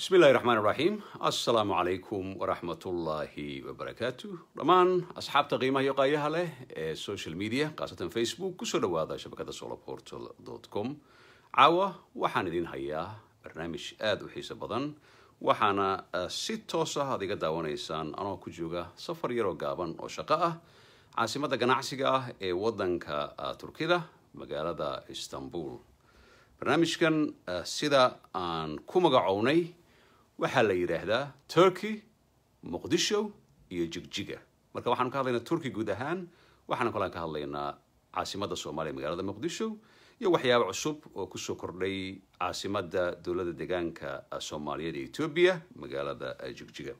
bismi illahi raxmaan iraxiim assalaamu calaykum waraxmatullaahi wabarakaatu dhammaan asxaabta qiimaha iyo qaayaha leh ee social media khaasatan facebook kusoo dhawaada shabakada soloportal com caawa waxaan idin hayaa barnaamij aada u xiiso badan waxaana si toos ah aad iga daawanaysaan anoo ku jooga safar yaroo gaaban oo shaqo ah caasimadda ganacsiga ah ee waddanka turkida magaalada istanbul barnaamijkan sida aan ku magacownay waxaa la yidhaahdaa turkey muqdisho iyo jigjiga marka waxaanu ka hadlaynaa turkey guud ahaan waxaanu kalaan ka hadlaynaa caasimadda soomaaliya magaalada muqdisho iyo waxyaabo cusub oo kusoo kordhay caasimadda dowladda deegaanka soomaaliyeed ee etoobiya magaalada jigjiga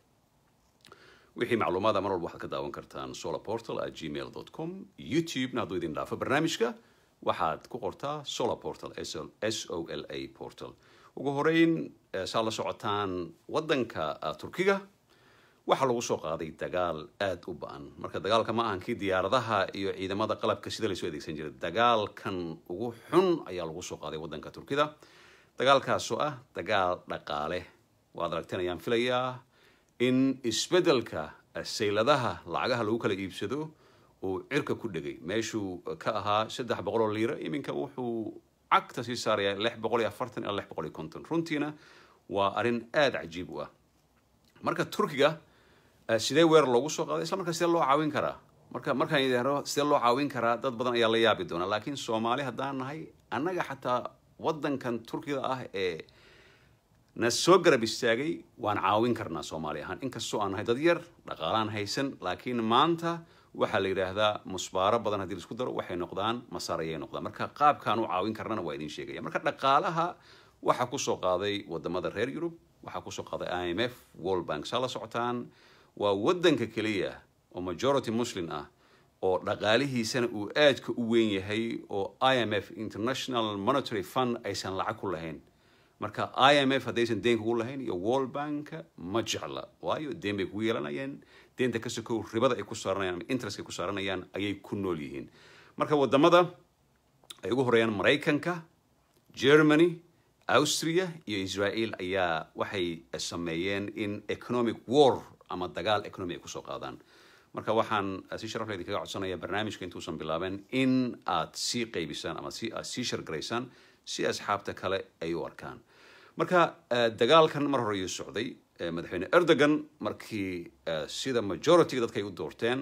wixii macluumaada mar walba waxaad ka daawan kartaan solar portal at gmail com youtube-na hadduu idin dhaafo barnaamijka waxaad ku qortaa solar portal s o l a portal ugu horeyn saad la socotaan waddanka turkiga waxaa lagu soo qaaday dagaal aada u ba-an marka dagaalka ma ahan kii diyaaradaha iyo ciidamada qalabka sida laysoo adeegsan jiray dagaalkan ugu xun ayaa lagu soo qaaday waddanka turkida dagaalkaasoo ah dagaal dhaqaale waad aragteen ayaan filayaa in isbeddelka sayladaha lacagaha lagu kala iibsado uu cirka ku dhegay meeshuu ka ahaa saddex boqol oo liira iminka wuxuu cagta sii saarayaa lix boqol iyo afartan ilaa lix boqol iyo konton runtiina waa arrin aada cajiib u ah marka turkiga sidee weerar loogu soo qaaday isla markaa sidee loo caawin karaa marka markaan idhaahdo sidee loo caawin karaa dad badan ayaa la yaabi doona laakiin soomaali haddaan nahay annaga xataa waddankan turkiga ah ee na soo garab istaagay waan caawin karnaa soomaali ahaan inkastoo aan nahay dad yar dhaqaalaan haysan laakiin maanta waxaa la yidhaahdaa musbaaro badan haddii laisku daro waxay noqdaan masaar ayay noqdaan marka qaabkaan u caawin karnana waa idin sheegaya marka dhaqaalaha waxaa kusoo qaaday wadamada reer yurub waxaa kusoo qaaday i m f world bank saa la socotaan waa waddanka keliya oo majority muslim ah oo dhaqaalihiisana uu aadka u weyn yahay oo i m f international monetary fund aysan lacag ku lahayn marka i m f haddaysan deen kugu lahayn iyo world banka ma jecla waayo deen bay kugu yeelanayeen deenta ka sokow ribada ay ku saaranayaan ama interest ay ku saaranayaan ayay ku nool yihiin marka wadamada ay ugu horeeyaan maraykanka germany austria iyo israel ayaa waxay sameeyeen in economic war ama dagaal economy ay kusoo qaadaan marka waxaan si sharafle idinkaga codsanaya barnaamijka intuusan bilaaben in aad sii qaybisaan ama si aad sii shargaraysaan si asxaabta kale ay u arkaan marka dagaalkan mar hore ayuu socday madaxweyne erdogan markii sida majorityga dadka ay u doorteen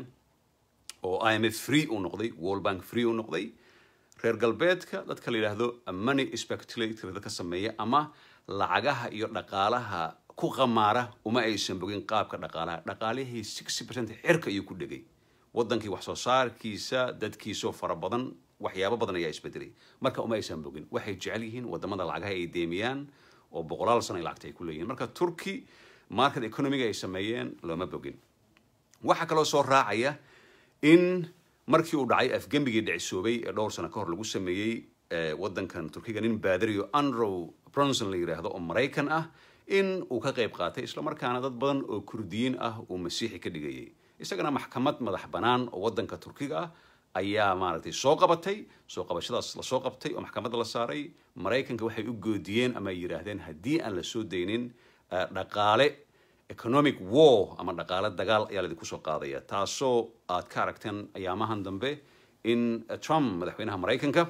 oo i m f free uu noqday world bank free uu noqday reer galbeedka dadka la yidhaahdo money speculator dadka sameeya ama lacagaha iyo dhaqaalaha ku qamaara uma aysan bogin qaabka dhaqaalaha dhaqaalihii sixty percent xirka ayuu ku dhegay waddankii wax soo saarkiisa dadkiisoo fara badan waxyaabo badan ayaa isbedelay marka uma aysan bogin waxay jecel yihiin wadamada lacagaha ay deemiyaan oo boqolaal sano ay lacagta ay ku leeyihin marka turkey market economiga ay sameeyeen looma bogin waxaa kaloo soo raacaya in markii uu dhacay afgembigii dhicisoobay ee dhowr sano ka hor lagu sameeyey waddankan turkiga nin baadariyo andrew bronson la yidhaahdo oo maraykan ah in uu ka qayb qaatay islamarkaana dad badan oo kurdiyiin ah uu masiixi ka dhigayay isagana maxkamad madax bannaan oo waddanka turkiga ah ayaa maaragtay soo qabatay soo qabashadaas lasoo qabtay oo maxkamadda la saaray maraykanka waxay u goodiyeen ama ay yidhaahdeen haddii aan la soo daynin dhaqaale economic war ama dhaqaale dagaal ayaa laidinku soo qaadaya taasoo aad ka aragteen ayaamahan dambe in trump madaxweynaha maraykanka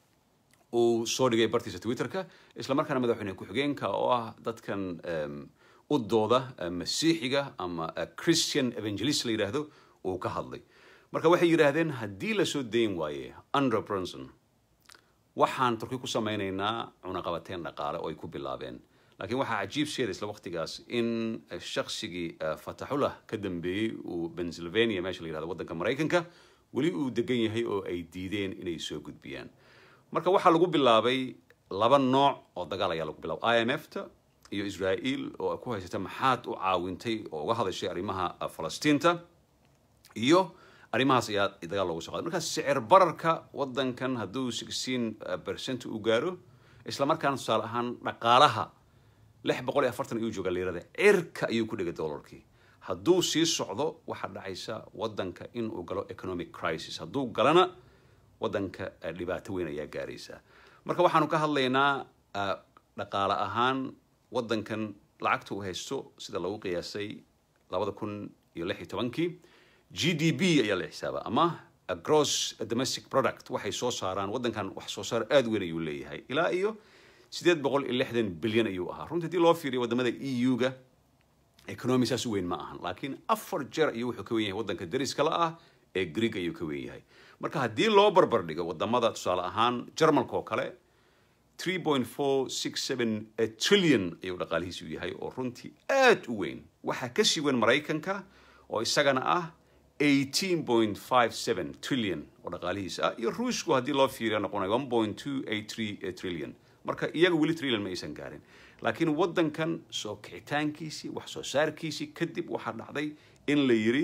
uu soo dhigay bartiisa twitterka islamarkaana madaxweyne ku-xigeenka oo ah dadkan u dooda masiixiga ama christian evangelist la yidhaahdo uu ka hadlay marka waxay yidhaahdeen haddii lasoo dayn waaye andrew bronson waxaan turki ku samaynaynaa cunaqabateen dhaqaale oo ay ku bilaabeen laakiin waxaa cajiib sheeda isla waqtigaas in shaqsigii fataxullah ka dambeeyey uu pennsylvania meesha la yihahdo waddanka maraykanka weli uu degan yahay oo ay diideen inay soo gudbiyaan marka waxaa lagu bilaabay laba nooc oo dagaal ayaa lagu bilaabay i m f ta iyo israel oo ku haysata maxaad u caawintay oo uga hadashay arrimaha falastiinta iyo arrimahaas ayaa dagaal loogu soo qaday marka sicir bararka waddankan hadduu sixteen percent u gaaro islamarkaana tusaale ahaan dhaqaalaha lix boqol iyo afartan ayuu jooga liirada cirka ayuu ku dhegay dollarkii hadduu sii socdo waxaa dhacaysa waddanka in uu galo economic crisis hadduu galana waddanka dhibaato weyn ayaa gaaraysa marka waxaanu ka hadlaynaa dhaqaale ahaan waddankan lacagta uu haysto sida lagu qiyaasay labada kun iyo lix iyo tobankii g d b ayaa la xisaaba ama gross domestic product waxay soo saaraan waddankan wax soo saar aada weyn ayuu leeyahay ilaa iyo sideed boqol iyo lixdan bilyan ayuu ahaa runtii haddii loo fiiriyo wadamada e u-ga economy saas u weyn ma ahan laakiin afar jeer ayuu wuxuu ka wen yahay waddanka dariska la ah ee greeg ayuu ka wen yahay marka haddii loo barbar dhigo wadamada tusaale ahaan jarmalka oo kale three point four six seven trillion ayuu dhaqaalihiisu yahay oo runtii aad u weyn waxaa kasii weyn maraykanka oo isagana ah eighteen point five seven trillion oo dhaqaalihiisa ah iyo ruushku haddii loo fiiriyo noqonaya one point two eight three trillion marka iyaga weli trillion ma aysan gaarin laakiin waddankan soo kicitaankiisii wax soo saarkiisii kadib waxaa dhacday in la yiri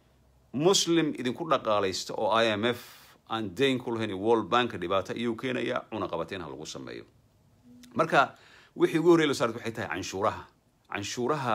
muslim idinku dhaqaalaysta oo i m f aan dayn ku lahayn world banka dhibaato iyuu keenaya cunaqabateyn ha lagu sameeyo marka wixii ugu horrey la saarat waxay tahay canshuuraha canshuuraha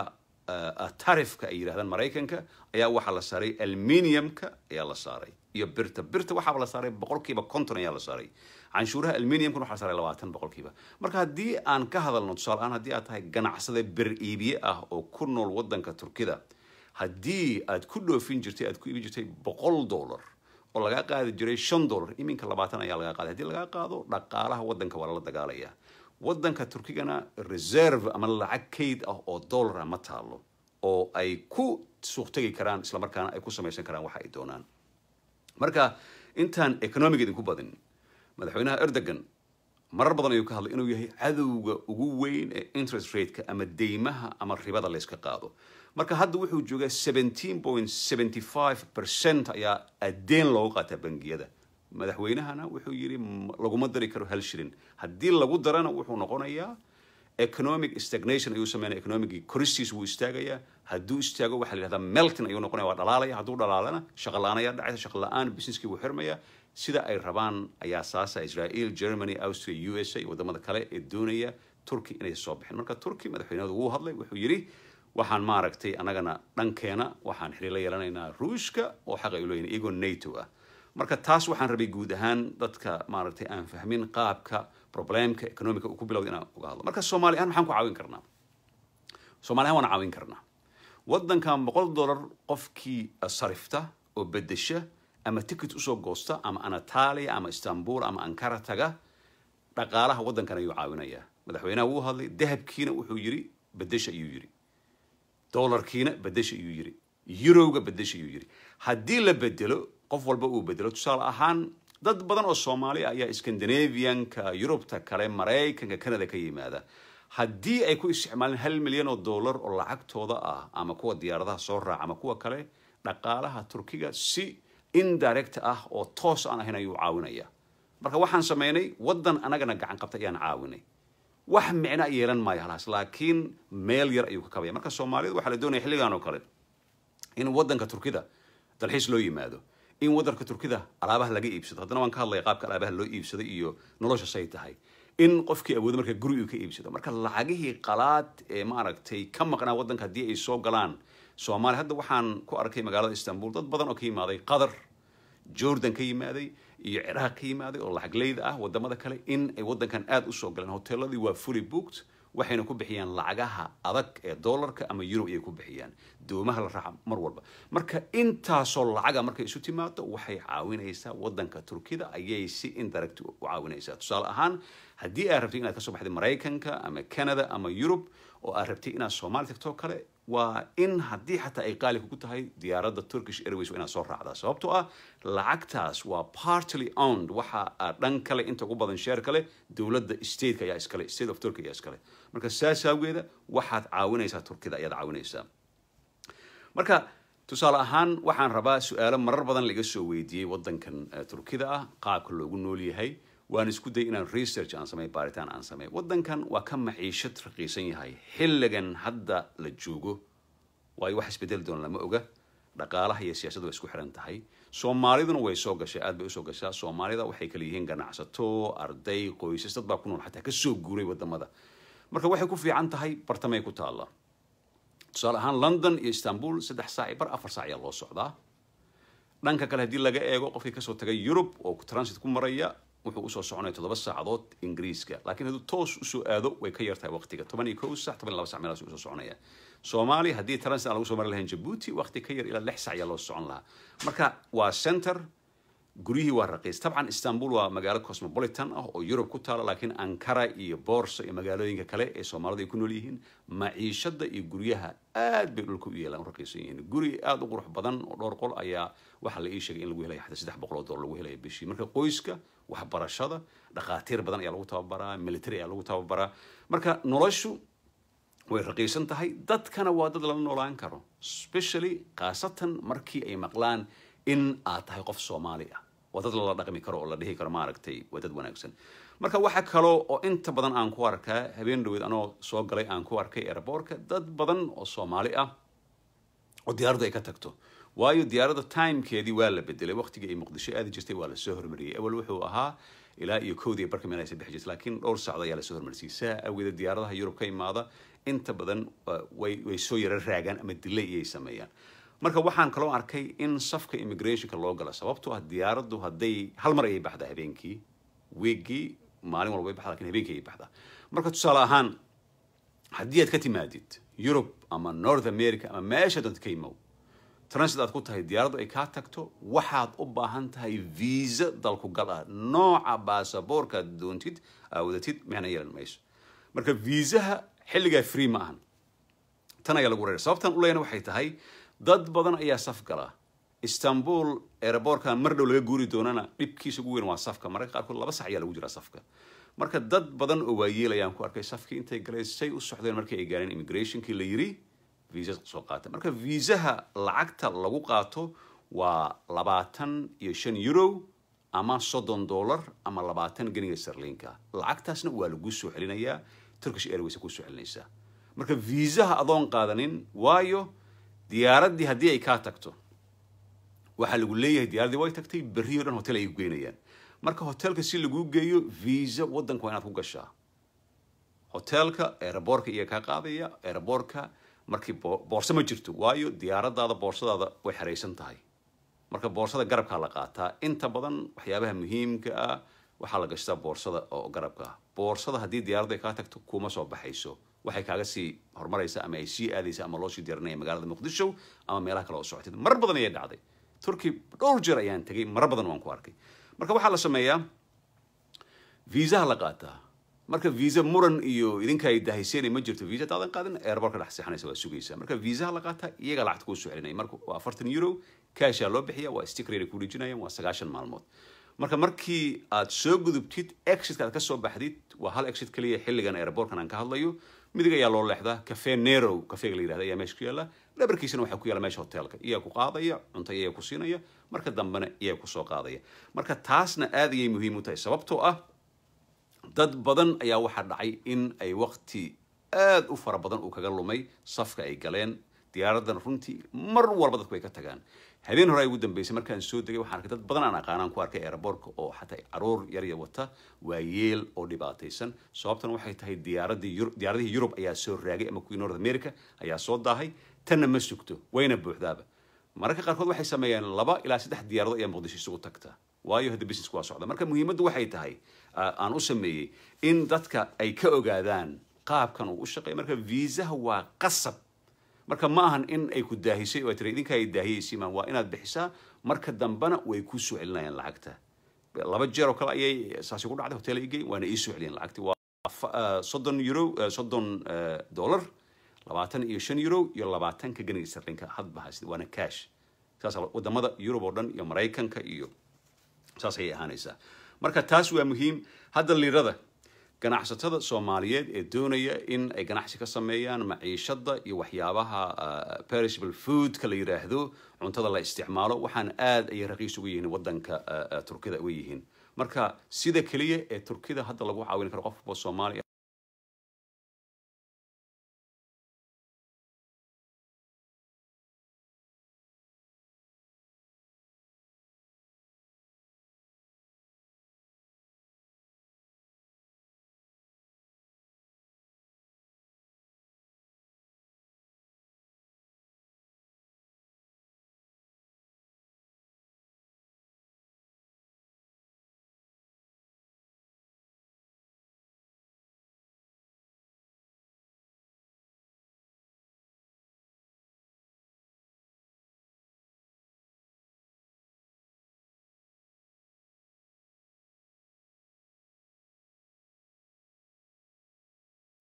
tarifka ay yidhahdaan maraykanka ayaa waxaa la saaray alminiumka ayaa la saaray iyo birta birta waxaaba la saaray boqolkiiba konton ayaa la saaray canshuuraha alminiumkan waxaa la saaray labaatan boqolkiiba marka haddii aan ka hadalno tusaale ahaan haddii aad tahay ganacsade bir iibiye ah oo ku nool waddanka turkida haddii aad ku dhoofin jirtay aad ku iibin jirtay boqol dollar oo lagaa qaadi jiray shan dollar iminka labaatan ayaa lagaa qaaday haddii lagaa qaado dhaqaalaha waddanka waa lala dagaalaya waddanka turkigana reserve ama lacag kayd ah oo dollara ma taalo oo ay ku suuq tegi karaan islamarkaana ay ku samaysan karaan waxa ay doonaan marka intaan economic idinku badin madaxweynaha erdogan marar badan ayuu ka hadlay inuu yahay cadowga ugu weyn ee interest rateka ama deymaha ama ribada layska qaado marka hadda wuxuu joogaa seventeen point seventy five percent ayaa adeen loogu qaataa bangiyada madaxweynahana wuxuu yidhi laguma dari karo hal shilin haddii lagu darana wuxuu noqonayaa economic stagnation ayuu sameynaya economicii koristiis wuu istaagayaa hadduu istaago waxaa la yidhahdaa melton ayuu noqonaya waa dhalaalaya hadduu dhalaalana shaqa la-aan ayaa dhacaysa shaqa la-aan businesskii wuu xirmaya sida ay rabaan ayaa saasa israel germany austria u s a iyo wadamada kale ee doonaya turkey inay soo bixin marka turkey madaxweynahooda wuu hadlay wuxuu yidhi waxaan maaragtay annagana dhankeena waxaan xiriir la yeelanaynaa ruushka oo xaq ay u leeyihin iyagoo nato ah marka taas waxaan rabay guud ahaan dadka maaragtay aan fahmin qaabka problemka economica uu ku bilowda inaan uga hadlo marka soomaali ahaan maxaan ku caawin karnaa soomaali ahaan waan caawin karnaa waddankan boqol dollar qofkii sarifta oo bedesha ama ticket usoo goosta ama anatalia ama istanbul ama ankara taga dhaqaalaha waddankan ayuu caawinayaa madaxweynaha wuu hadlay dahabkiina wuxuu yidhi bedesha ayuu yidhi dollarkiina bedesha ayuu yidhi eurowga bedesha ayuu yidhi haddii la bedelo qof walba uu bedelo tusaale ahaan dad badan oo soomaali ah ayaa scandinavianka yurubta kale maraykanka canada ka yimaada haddii ay ku isticmaaleen hal milyan oo dollar oo lacagtooda ah ama kuwa diyaaradaha soo raaca ama kuwa kale dhaqaalaha turkiga si indirect ah oo toos aan ahayn ayuu caawinaya marka waxaan sameynay waddan anagana gacan qabtay ayaan caawinay wax micno yeelan maayo halaas laakiin meel yar ayuu ka kabaya marka soomaalida waxaa la doonaya xilligan oo kale in waddanka turkida dalxiis loo yimaado in waddanka turkida alaabaha laga iibsado haddana waan ka hadlaya qaabka alaabaha loo iibsaday iyo nolosha say tahay in qofkii awoodo marka guri uu ka iibsado marka lacagihii qalaad ee maaragtay ka maqnaa waddanka haddii ay soo galaan soomaaliya hadda waxaan ku arkay magaalada istanbul dad badan oo ka yimaaday qatar jordan ka yimaaday iyo ciraaq ka yimaaday oo lacagleyda ah wadamada kale in ay waddankan aada usoo galeen hoteeladii waa fully booked waxayna ku bixiyaan lacagaha adag ee dollarka ama euro ayay ku bixiyaan doomaha la raaca mar walba marka intaasoo lacaga markay isu timaado waxay caawinaysaa waddanka turkida ayay si indirect u caawinaysaa tusaale ahaan haddii aad rabtay inaad kasoo baxday maraykanka ama canada ama yurub oo aad rabtay inaad soomaali tagtoo kale waa in haddii xataa ay qaali kugu tahay diyaaradda turkish airways waa inaad soo raacdaa sababtoo ah lacagtaas waa partly owned waxa aad dhan kale inta ugu badan sheer kale dowladda stateka ayaa iskale state of turkey ayaa iskale marka saas awgeeda waxaad caawinaysaa turkida ayaad caawinaysaa marka tusaale ahaan waxaan rabaa su-aalo marar badan laga soo weydiiyey waddankan turkida ah qaabka loogu nool yahay waan isku day inaan research aan samey baaritaan aan samey waddankan waa ka maciishad raqiisan yahay xilligan hadda la joogo waayo wax isbedeli doona lama oga dhaqaalaha iyo siyaasadda waa isku xiran tahay soomaaliduna way soo gashay aad bay usoo gashaa soomaalida waxay kala yihiin ganacsato arday qoysas dad baa ku nool xataa kasoo guuray wadamada marka waxay ku fiican tahay bartamay ku taalla tusaale ahaan london iyo istanbul saddex saac bar afar saac ayaa loo socdaa dhanka kale haddii laga eego qofkii kasoo tagay yurub oo transit ku maraya wuxuu usoo soconaya toddoba saacadood ingiriiska laakiin hadduu toos usoo aado way ka yartahay waqtiga toban iyo kow sac toban iyo laba sac meelaas usoo soconaya soomaaliya haddii transit aan lagu soo mari lahayn jabuuti waqti ka yar ilaa lix sac ayaa loo socon lahaa marka waa center guryihii waa raqiis tabcan istanbul waa magaalo cosmopolitan ah oo yurub ku taala laakiin ankara iyo boorso iyo magaalooyinka kale ee soomaalidu ay ku nool yihiin maciishada iyo guryaha aad bay dhulka u yeelaan u raqiisan yihiin guri aad u qurux badan oo dhowr qol ayaa waxaa la ii sheegay in lagu helaya xataa saddex boqol oo dollar lagu helaya bishii marka qoyska waxbarashada dhakhaatiir badan ayaa lagu tababaraa military ayaa lagu tababaraa marka noloshu way raqiisan tahay dadkana waa dad lala noolaan karo specially khaasatan markii ay maqlaan in aad tahay qof soomaali ah waa dad lala dhaqmi karo oo la dhihi karo maaragtay waa dad wanaagsan marka waxa kaloo oo inta badan aan ku arkaa habeen dhaweed anoo soo galay aan ku arkay airboortka dad badan oo soomaali ah oo diyaaraddu ay ka tagto waayo diyaaradda timekeedii waa la bedelay waqtigii ay muqdisho aadi jirtay waa lasoo hormariyey awal wuxuu ahaa ilaa iyo kowdii barka meel aysa bixi jirtay laakiin dhowr sacdo ayaa lasoo hormarisiyey saa awgeeda diyaaradaha yurub ka imaada inta badan way way soo yaro raagaan ama delay iyay sameeyaan marka waxaan kaloo arkay in safka immigrationka loo gala sababtoo ah diyaaraddu hadday hal mar ayay baxdaa habeenkii weegii maalin walba way baxdaa lakin habeenkii ayay baxdaa marka tusaale ahaan haddii aad ka timaadid yurub ama north america ama meesha dad ka imow transit aad ku tahay diyaaraddu ay kaa tagto waxaad u baahan tahay visa dalku gal ah nooca baasaboorka aad doontid aawadatid micna yeelan mayso marka viisaha xilligaa free ma ahan tan ayaa lagu reeray sababtan u leeyana waxay tahay dad badan ayaa saf gala istanbul aeroboortka mar dhow laga guuri doonana dhibkiisa ugu weyn waa safka mararka qaarkood laba sac ayaa lagu jiraa safka marka dad badan oo waayeel ayaan ku arkay safkii intay galeen say u socdeen markii ay gaareen immigrationkii la yiri visa soo qaata marka viisaha lacagta lagu qaato waa labaatan iyo shan euro ama soddon dollar ama labaatan geniga sarliinka lacagtaasna waa lagu soo celinayaa turkish airways ku soo celinaysaa marka viisaha adoon qaadanin waayo diyaaraddii haddii ay kaa tagto waxaa lagu leeyahay diyaaraddii way tagtay berri o dhan hotel ay geynayaan marka hotelka si laguu geeyo visa waddanka waa inaad ku gashaa hotelka aeroboorka iyo kaa qaadaya aeroboorka markii boorso ma jirto waayo diyaaradaada boorsadaada way xeraysan tahay marka boorsada garabkaa la qaataa inta badan waxyaabaha muhiimka ah waxaa la gashtaa boorsada oo garabka ah boorsada haddii diyaaraddu ay kaa tagto kuma soo baxayso waxay kaaga sii horumaraysa ama ay sii aadaysa ama loo sii diyaarinaya magaalada muqdisho ama meelaha kale oo socotid mar badan ayay dhacday turkey dhowr jeer ayaan tegay mara badan waan ku arkay marka waxaa la sameeyaa viisaha la qaataa marka visa muran iyo idinka ay dahayseen ma jirto visa daadan qaadin airbortka dhex seexanaysa waa sugaysaa marka viisaha la qaataa iyaga lacagta kuu soo celinaya marka waa afartan euro cashaa loo bixiya waa stickrate ku dhijinayaan waa sagaashan maalmood marka markii aad soo gudubtid exitka aad ka soo baxdid waa hal exit kaliya xilligan airbortkan aan ka hadlayo midig ayaa loo leexdaa cafe nero cafeega la yirahda ayaa meesha ku yaalla dhabarkiisana waxaa ku yaalla meesha hotelka iyaa ku qaadaya cunto iyaa ku siinaya marka dambena iyaa ku soo qaadaya marka taasna aad ayay muhiim u tahay sababtoo ah dad badan ayaa waxaa dhacay in ay waqti aad u fara badan uu kaga lumay safka ay galeen diyaaraddan runtii mar walba dadku ay ka tagaan habeen hore ay ugu dambeysay markaan soo degay waxaan arkay dad badan aan aqaanaan ku arkay aeroboortka oo xataa caruur yarya wata waa yeel oo dhibaataysan sababtan waxay tahay diyaaradii diyaaradihii yurub ayaa soo raagay ama kuwii north america ayaa soo daahay tanna ma sugto wayna buuxdaaba mararka qaarkood waxay sameeyaan laba ilaa saddex diyaaradood ayaa muqdisho isugu tagta waayo hadda businessku waa socda marka muhiimaddu waxay tahay aan u sameeyey in dadka ay ka ogaadaan qaabkan uu u shaqeeya marka viisaha waa qasab marka ma ahan in ay ku daahisay oo ay tiri idinka ay daahiyaysiimaan waa inaad bixisaa marka dambena way ku soo celinayaan lacagta laba jeer oo kale ayay saasi ku dhacday hotel ay geyn waana ii soo celiyeen lacagti waa soddon euro soddon dollar labaatan iyo shan euro iyo labaatanka ganiga sarlinka hadba haysid waana cash saas wadamada yurub oo dhan iyo maraykanka iyo saas ayay ahaanaysaa marka taas waa muhiim hadda liirada ganacsatada soomaaliyeed ee doonaya in ay ganacsi ka sameeyaan maciishada iyo waxyaabaha perishable foodka la yiraahdo cuntada la isticmaalo waxaan aad ayay raqiis ugu yihiin wadanka turkida uga yihiin marka sida keliya ee turkida hadda lagu caawin karo qof walba soomaaliya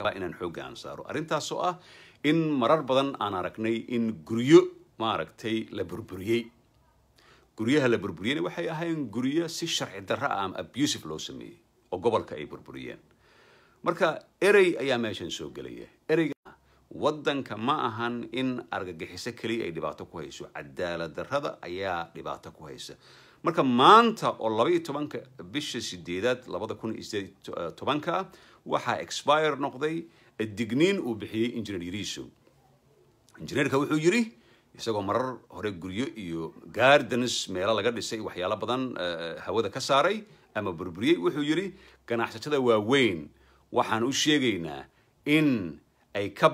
rabaa inaan xoogga aan saaro arrintaas oo ah in marar badan aan aragnay in guryo maaragtay la burburiyey guryaha la burburiyeyna waxay ahayn guryo si sharci darro ah ama abusive loo sameeyey oo gobolka ay burburiyeen marka erey ayaa meeshan soo gelaya ereyga waddanka ma ahan in argagixiso keliya ay dhibaato ku hayso cadaalad darrada ayaa dhibaato ku haysa marka maanta oo laba iyo tobanka bisha sideedaad labada kun iyo sideed tobanka waxaa expire noqday digniin uu bixiyey engineer yariso injineerka wuxuu yidhi isagoo marar hore guryo iyo gardens meelo laga dhisay waxyaalo badan hawada ka saaray ama burburiyey wuxuu yidhi ganacsatada waaweyn waxaan u sheegaynaa in ay ka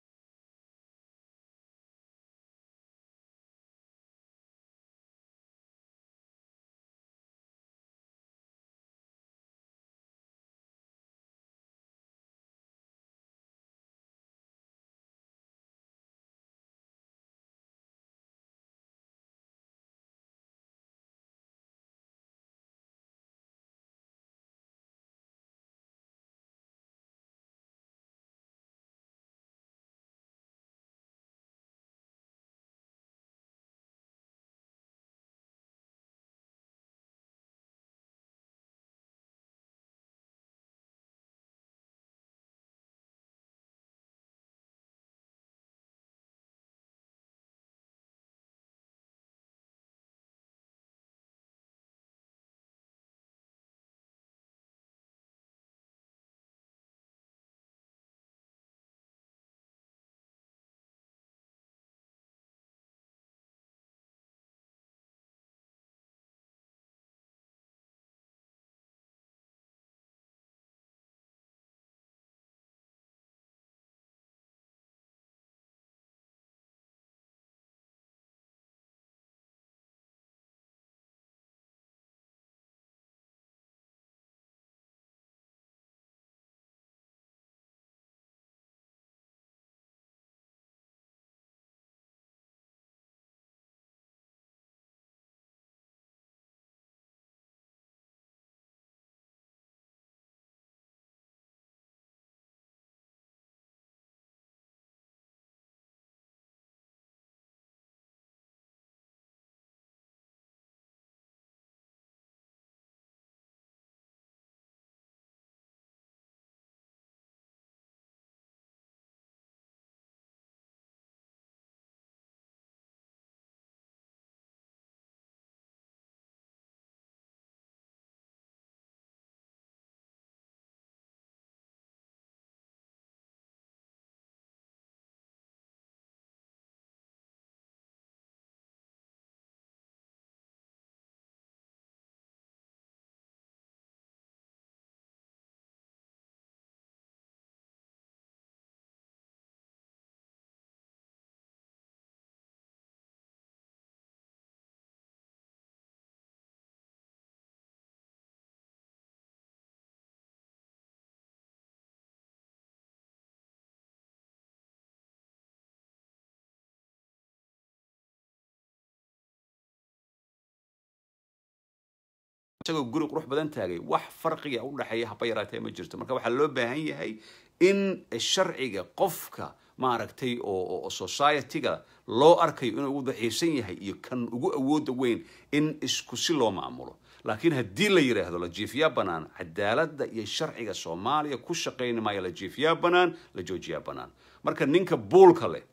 isagoo guri qurux badan taagay wax farqiga u dhexeeya haba yaraatee ma jirto marka waxaa loo baahan yahay in sharciga qofka maaragtay oo society-ga loo arkayo inuu ugu daciifsan yahay iyo kan ugu awooda weyn in isku si loo maamulo laakiin haddii la yidhaahdo la jiifiyaa banaan cadaaladda iyo sharciga soomaaliya ku shaqayn maayo la jiifiyaa banaan la joojiyaa banaan marka ninka buulka leh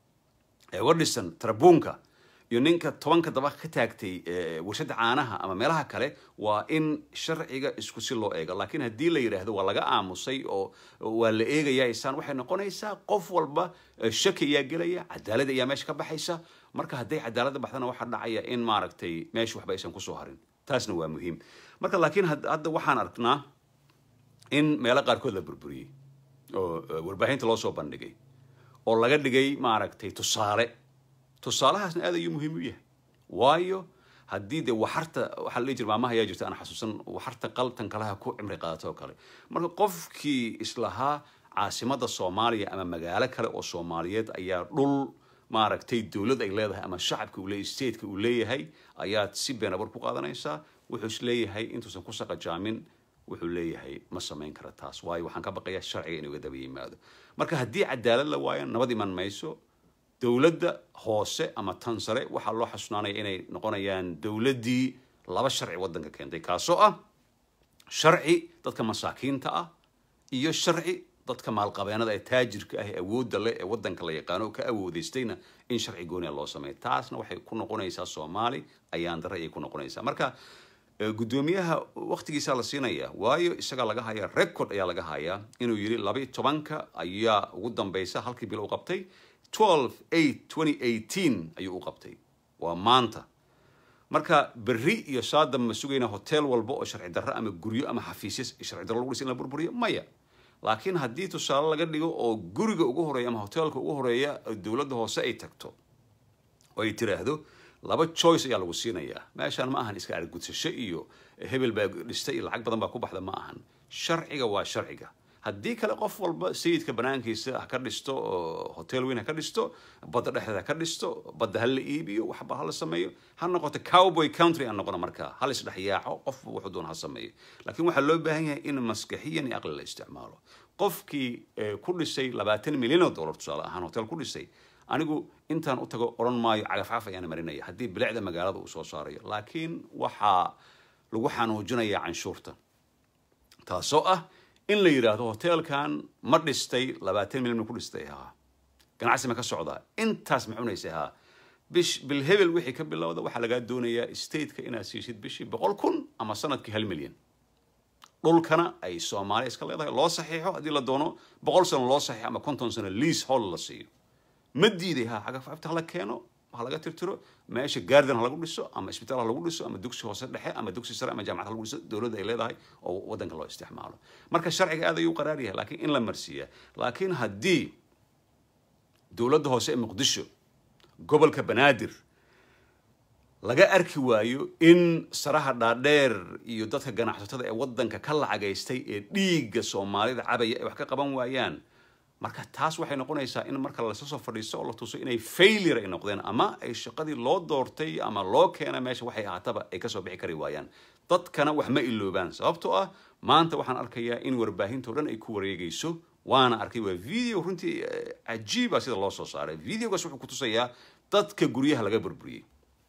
ee uga dhisan tarabuunka iyo ninka tobanka daba ka taagtay warshada caanaha ama meelaha kale waa in sharciga isku si loo eego laakiin haddii la yidhaahdo waa laga aamusay oo waa la eegayaa isaan waxay noqonaysaa qof walba shaki ayaa gelaya cadaalad ayaa meesha ka baxaysa marka hadday cadaaladda baxdana waxaa dhacaya in maaragtay meesha waxba aysan kusoo harin taasna waa muhiim marka laakiin hadda waxaan aragnaa in meelo qaarkood la burburiyey oo warbaahinta loo soo bandhigay oo laga dhigay maaragtay tusaale tusaalahaasna aad ayuu muhiim u yahay waayo haddii dee waxarta waxaa la dhihi jira maamaha ayaa jirta aan xasuusan waxarta qaltan kalaha ku cimri qaadato oo kale marka qofkii islahaa caasimada soomaaliya ama magaalo kale oo soomaaliyeed ayaa dhul maaragtay dowlad ay leedahay ama shacabka uu leeyahay stateka uu leeyahay ayaad si been abuur ku qaadanaysaa wuxuu is leeyahay intuusan ku saqajaamin wuxuu leeyahay ma samayn kara taas waayo waxaan ka baqayaa sharciga inuu ga daba yimaado marka haddii cadaalad la waayo nabad iman mayso dowladda hoose ama tan sare waxaa loo xasunaanaya inay noqonayaan dowladdii laba sharci waddanka keentay kaasoo ah sharci dadka masaakiinta ah iyo sharci dadka maalqabeenada ee taajirka ah ee awoodda leh ee waddanka la yaqaano oo ka awoodaystayna in sharci gooniya loo sameeyo taasna waxay ku noqonaysaa soomaali ayaan darre ayay ku noqonaysaa marka guddoomiyaha waqtigiisaa la siinaya waayo isagaa laga hayaa record ayaa laga hayaa inuu yidhi laba iyo tobanka ayaa ugu dambaysa halkii bilo u qabtay twelve eight twenty eighteen ayuu u qabtay waa maanta marka berri iyo saadam ma sugayna hotel walba oo sharci darro ama guryo ama xafiisya sharci darro lagu dhisa in la burburiyo maya laakiin haddii tusaale laga dhigo oo guriga ugu horeeya ama hotelka ugu horeeya dowladda hoose ay tagto oo ay tiraahdo laba choice ayaa lagu siinayaa meeshaan ma ahan iska argudsasho iyo hebel baa dhistay iyo lacag badan baa ku baxda ma ahan sharciga waa sharciga haddii kale qof walba sayidka banaankiisa ha ka dhisto oo hotel weyn ha ka dhisto badda dhexdeeda ha ka dhisto badda ha la iibiyo waxba ha la sameeyo ha noqoto cowboy country aan noqono markaa ha la isdhexyaaco qofba wuxuu doon ha sameeyo laakiin waxaa loo baahan yahay in maskaxiyan iyo aqli la isticmaalo qofkii ku dhisay labaatan milyan oo dollar tusaale ahaan hotel ku dhisay anigu intaan u tago odhan maayo cagafcaf ayaan marinaya haddii bilicda magaalada uu soo saarayo laakiin waxaa lagu xanuujinayaa canshuurta taasoo ah in la yidhaahdo hotelkan ma dhistay labaatan milyan ku dhistay haa ganacsi ma ka socdaa intaas ma cunaysa haa bish bil hebel wixii ka bilowda waxaa lagaa doonayaa stateka inaad siisid bishii boqol kun ama sanadkii hal milyan dhulkana ay soomaaliya iska leedahay loo saxiixo haddii la doono boqol sano loo saxiixo ama konton sano lease hall la siiyo ma diiday ha cagafcafta hala keeno ha laga tirtiro meesha garden ha lagu dhiso ama isbitaal ha lagu dhiso ama dugsi hoose dhexe ama dugsi sare ama jaamacad ha lagu dhiso dowladda ay leedahay oo waddanka loo isticmaalo marka sharciga aad ayuu qaraar yahay laakiin in la marsiiya laakiin haddii dowladda hoose ee muqdisho gobolka banaadir laga arki waayo in saraha dhaadheer iyo dadka ganacsatada ee waddanka ka lacagaystay ee dhiigga soomaalida cabaya ay wax ka qaban waayaan marka taas waxay noqonaysaa in marka lasla soo fadhiisto oo la tuso inay failure ay noqdeen ama ay shaqadii loo doortay ama loo keena meesha waxay ahaataba ay kasoo bixi kari waayaan dadkana wax ma iloobaan sababtoo ah maanta waxaan arkayaa in warbaahintao dhan ay ku wareegayso waana arkay waa video runtii cajiiba sida loo soo saaray videogaas wuxuu kutusayaa dadka guryaha laga burburiyey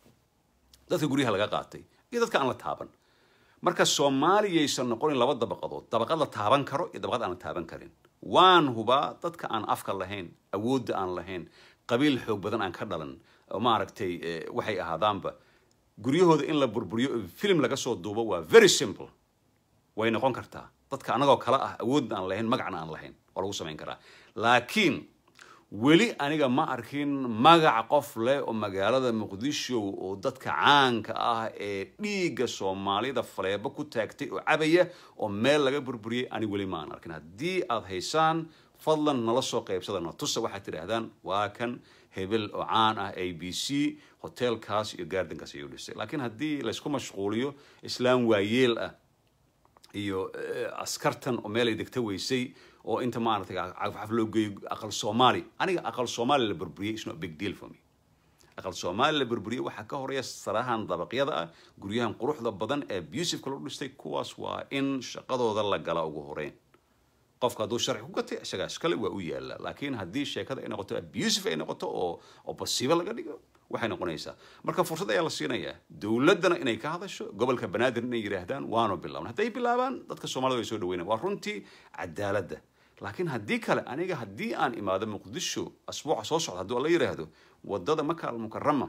dadka guryaha laga qaatay iyo dadka aan la taaban marka soomaaliyaysan noqonin laba dabaqadood dabaqad la taaban karo iyo dabaqad aan la taaban karin waan hubaa dadka aan afka lahayn awoodda aan lahayn qabiil xoog badan aan ka dhalan maaragtay waxay ahaadaanba guryahooda in la burburiyo film laga soo duubo waa very simple way noqon kartaa dadka anagoo kale ah awoodna aan lahayn magacna aan lahayn waa lagu samayn karaa laakiin weli aniga ma arkin magac qof leh oo magaalada muqdisho oo dadka caanka ah ee dhiigga soomaalida faleebo ku taagtay oo cabaya oo meel laga burburiyey ani weli ma aan arkin haddii aad haysaan fadlan nala soo qaybsada natusa waxaad tidhaahdaan waa kan hebel oo caan ah a b c hotelkaas iyo gaardankaas ayuu dhisay laakiin haddii laysku mashquuliyo islaam waayeel ah iyo askartan oo meel ay degta weysay oo inta maaragtay cagafcaf loo geeyo aqal soomaali aniga aqal soomaali la burburiyey is not big deal for me aqal soomaali la burburiyey waxaa ka horeeya sarahan dabaqyada ah guryahan quruxda badan ee abusiveka lagu dhistay kuwaas waa in shaqadooda la gala ugu horeyn qofka hadduu sharci ku gatay isagaa iskale waa u yaala laakiin haddii sheekada ay noqoto abusive ay noqoto oo oo basiibo laga dhigo waxay noqonaysaa marka fursad ayaa la siinayaa dowladdana inay ka hadasho gobolka banaadir inay yidhaahdaan waanu bilaabna hadday bilaabaan dadka soomaalida way soo dhaweynayan waa runtii cadaaladda laakiin haddii kale aniga haddii aan imaado muqdisho asbuuca soo socda hadduu la yidhaahdo wadada maka almukarama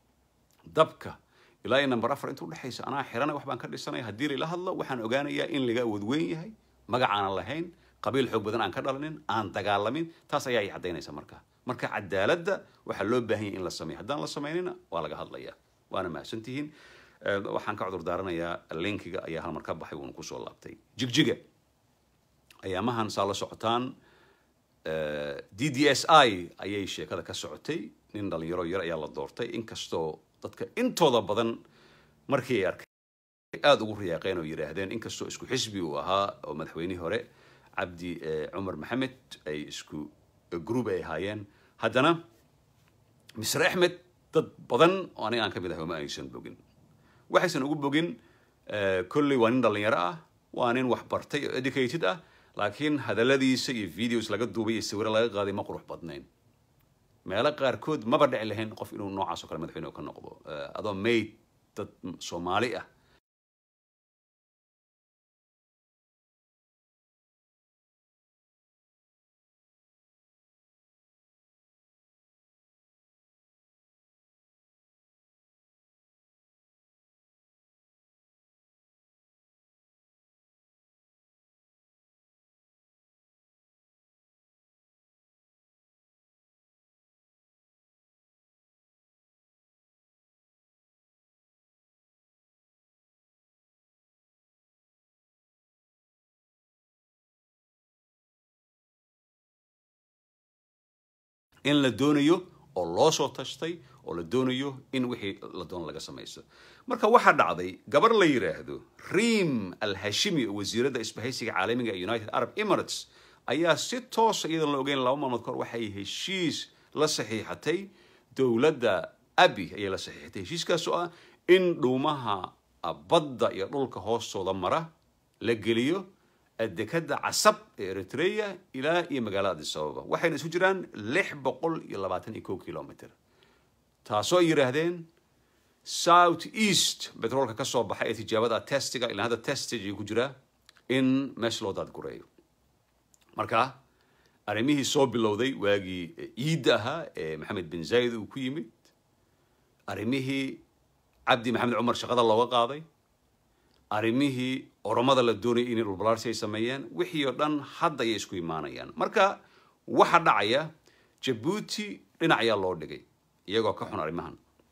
dabka ilaa iyo number afar inta udhexaysa anaa xirana wax baan ka dhisanaya haddii laila hadlo waxaan ogaanayaa in laga awood weyn yahay magac aanan lahayn qabiil xoog badan aan ka dhalanin aan dagaalamin taas ayaa i caddaynaysa marka marka cadaaladda waxaa loo baahan yahay in la sameeyo haddaan la samaynina waa laga hadlayaa waana mahadsantihiin waxaan ka cudur daaranayaa linkiga ayaa halmar ka baxay wuuna kusoo laabtay jigjiga ayaamahan saa la socotaan d d s i ayay sheekada ka socotay nin dhalinyaro yar ayaa la doortay inkastoo dadka intooda badan markii ay arkay aada ugu riyaaqeen oo yidhaahdeen inkastoo isku xisbi uu ahaa oo madaxweynihii hore cabdi cumar maxamed ay isku group ay ahaayeen haddana misre axmed dad badan oo aniga aan ka mid ahay ma aysan bogin waxaysan ugu bogin kolley waa nin dhalinyaro ah waa nin wax bartay oo educated ah laakiin hadalladiisa iyo videos laga duubay iyo sawiro laga qaaday ma qurux badnayn meelo qaarkood maba dhici lahayn qof inuu noocaas oo kale madaxweyne ka noqdo adoo mayd dad soomaali ah in la doonayo oo loo soo tashtay oo la doonayo in wixii la doono laga samaysto marka waxaa dhacday gabar la yidhaahdo riim al hashimi oo wasiiradda isbahaysiga caalamiga ee united arab emirates ayaa si toosa iyadoon la ogeyn laba maalmood kahor waxay heshiis la saxiixatay dowladda abi ayay la saxiixatay heshiiskaas oo ah in dhuumaha badda iyo dhulka hoostooda mara la geliyo dekada casab ee eritrea ilaa iyo magaalada addis ababa waxayna isu jiraan lix boqol iyo labaatan iyo kow kilomitr taasoo ay yidhaahdeen south east betroolka ka soo baxay ee tijaabada testiga ilaa hadda testage ayuu ku jiraa in meesha loo daadgureeyo marka arrimihii soo bilowday waagii ciidda ahaa ee maxamed bin zayd uu ku yimid arrimihii cabdi maxamed cumar shaqada looga qaaday arrimihii oromada la doonayay inay dhulbalaarsi ay sameeyeen wixii oo dhan hadda ayay isku imaanayaan marka waxa dhacaya jabuuti dhinac ayaa loo dhigay iyagoo ka xun arrimahan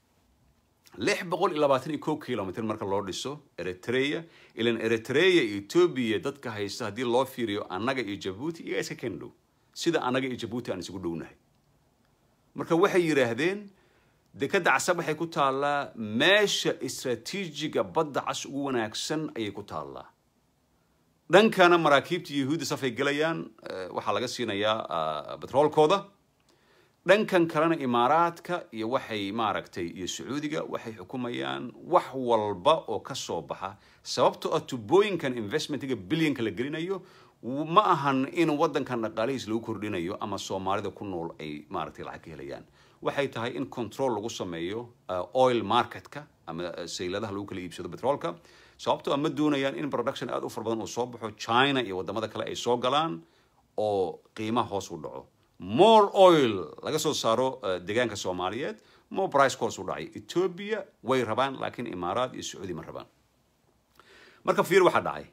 lix boqol iyo labaatan iyo kow kilomitr marka loo dhiso eritrea ilan eritrea iyo etoobiya dadka haysta haddii loo fiiriyo annaga iyo jabuuti iyagaa iska ken dhow sida annaga iyo jabuuti aan isugu dhownahay marka waxay yidhaahdeen dekadda casab waxay ku taallaa meesha istraatiijiga badda cas ugu wanaagsan ayay ku taallaa dhankana maraakiibta yahuudda safay gelayaan waxaa laga siinayaa betroolkooda dhankan kalena imaaraadka iyo waxay maaragtay iyo sacuudiga waxay xukumayaan wax walba oo ka soo baxa sababtoo ah tubooyinkan investmentiga bilyanka la gelinayo ma ahan in waddankan dhaqaalihiis lagu kordhinayo ama soomaalida ku nool ay maaragtay lacag ka helayaan waxay tahay in control lagu sameeyo oil marketka ama sayladaha lagu kala iibsado betroolka sababtoo ah ma doonayaan in production aada u fara badan uu soo baxo china iyo waddamada kale ay soo galaan oo qiimaha hoos u dhaco more oil laga soo saaro deegaanka soomaaliyeed more price course u dhacay ethiopia way rabaan laakiin imaaraad iyo sacuudi ma rabaan marka fiir waxaa dhacay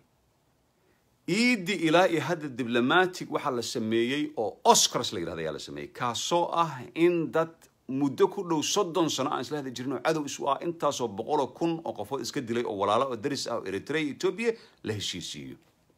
iidi ilaa iyo hadda diblomatic waxaa la sameeyey oo oscars la yidhahda ayaa la sameeyey kaasoo ah in dad muddo ku dhow soddon sano aan isla hadli jirin oo cadow isu ah intaasoo boqoloo kun oo qofood iska dilay oo walaalo oo daris ah oo eritrea ethiopia la heshiisiiyo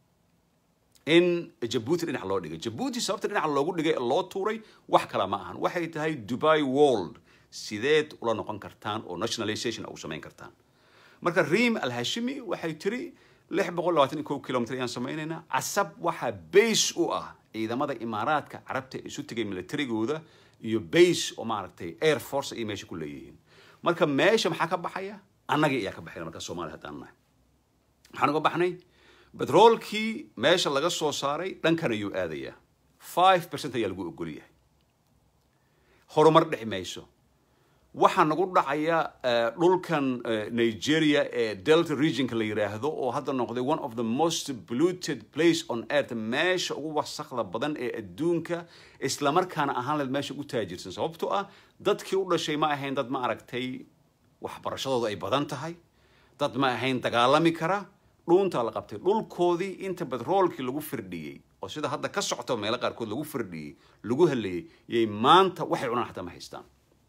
in jabuuti dhinac loo dhigay jabuuti sababta dhinac loogu dhigay loo tuuray wax kala ma ahan waxay tahay dubai world sideed ula noqon kartaan oo nationalization ugu samayn kartaan marka riim alhashimi waxay tiri lix boqol labaatan iyo kow kilomitr ayaan samaynaynaa casab waxaa base u ah ciidamada imaaraadka carabta isu tegay militarigooda iyo base oo maaragtay air force ay meesha ku leeyihiin marka meesha maxaa ka baxaya annagii ayaa ka baxayna marka soomaaliya haddaan nahay maxaan uga baxnay betroolkii meesha laga soo saaray dhankan ayuu aadayaa five percent ayaa lagu ogol yahay horumar dhici mayso waxaa nagu dhacaya dhulkan nigeria ee delta regionka la yidhaahdo oo hadda noqday one of the most polluted place on earth meesha ugu wasakda badan ee adduunka islamarkaana ahaan leed meesha ugu taajirsan sababtoo ah dadkii u dhashay ma ahayn dad ma aragtay waxbarashadooda ay badan tahay dad ma ahayn dagaalami kara dhuuntaa la qabtay dhulkoodii inta betroolkii lagu firdhiyey oo sida hadda ka socto meelo qaarkood lagu firdhiyey lagu helayay yay maanta waxay cunaan xataa ma haystaan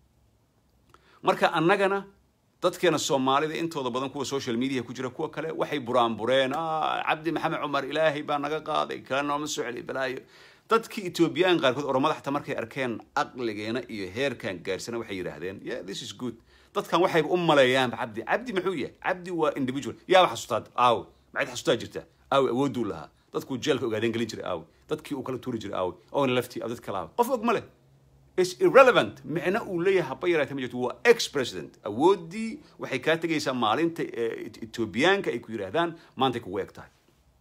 marka annagana dadkeena soomaalida intooda badan kuwa social media ku jira kuwa kale waxay buraanbureen cabdi maxamed cumar ilaahay baa naga qaaday kala nooma soo celi balaayo dadkii ethoobiyan qaarkood oromada xataa markay arkeen aqligeena iyo heerkan gaarsana waxay yidhaahdeen yeah this is good dadkan waxayba u maleeyaanba cabdi cabdi muxuu yahay cabdi waa individual yaaba xasustaad aawe maxayd xasuustaa jirta aawe awooduu lahaa dadkuu jeelka ogaadeen gelin jiray aawe dadkii uu kala tuuri jiray aawe oona laftii dad kale aawe qof og ma leh is irrelevant micno uu leeyahay haba yaraatee ma jirto waa ex president awooddii waxay kaa tegaysaa maalinta etoobiyaanka ay ku yidhaahdaan maantay kugu eg tahay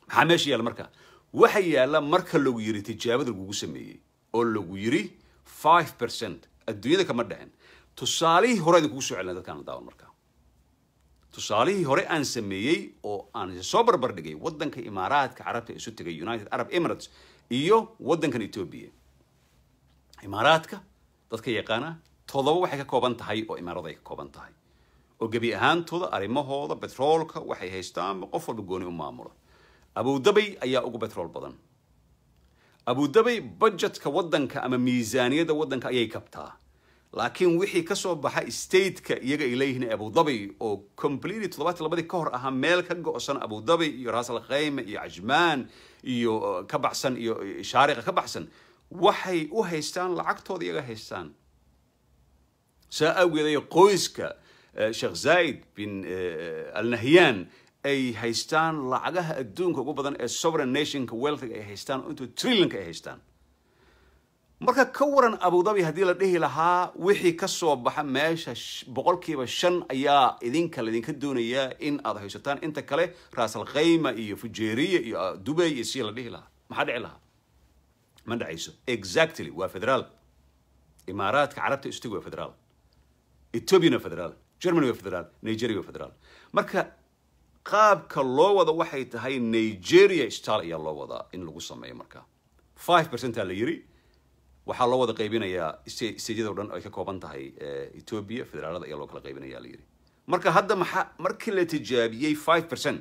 maxaa meesha yaalla marka waxa yaalla marka lagu yiri tijaabada lagugu sameeyey oo lagu yiri five percent adduunyada kama dhicin tusaalihii hore idin kugu soo celina dadkaan la daawan marka tusaalihii hore aan sameeyey oo aan soo barbar dhigay waddanka imaaraadka carabta isu tegay united arab emirates iyo waddankan ethiopia imaaraadka dadka yaqaana todoba waxay ka kooban tahay oo imaarada ay ka kooban tahay oo gebi ahaantooda arrimahooda betroolka waxay haystaan qof walba gooni u maamula abudabay ayaa ugu betrool badan abudabay budgetka waddanka ama miisaaniyadda waddanka ayay kabtaa laakiin wixii kasoo baxa stateka iyaga ay leeyihiin abudabay oo completely toddobaatan labadii ka hor ahaa meel ka go-san abudabay iyo raasal khayme iyo cajmaan iyo ka baxsan iyo shaariqa ka baxsan waxay u haystaan lacagtooda iyaga haystaan saa awgeed ay qoyska sheekh zaid bin al nahyan ay haystaan lacagaha adduunka ugu badan ee sovereign nationka wealthiga ay haystaan oo intuu trillionka ay haystaan marka ka waran abudabi haddii la dhihi lahaa wixii ka soo baxa meesha boqolkiiba shan ayaa idinka laydinka doonayaa in aad haysataan inta kale raasal khayma iyo fujeeriya iyo dubay iyo si la dhihi lahaa maxaa dhici lahaa ma dhacayso exactly waa federaal imaaraadka carabta istigi waa federaal ethiopiana federaal germany waa federaal nigeria waa federaal marka qaabka loo wada waxay tahay nigeria style ayaa loo wadaa in lagu sameeyo marka five percent aa la yiri waxaa loo wada qaybinayaa stejyada o dhan ay ka kooban tahay ethiopia federaalada ayaa loo kala qaybinaya la yiri marka hadda maxaa markii la tijaabiyey five percent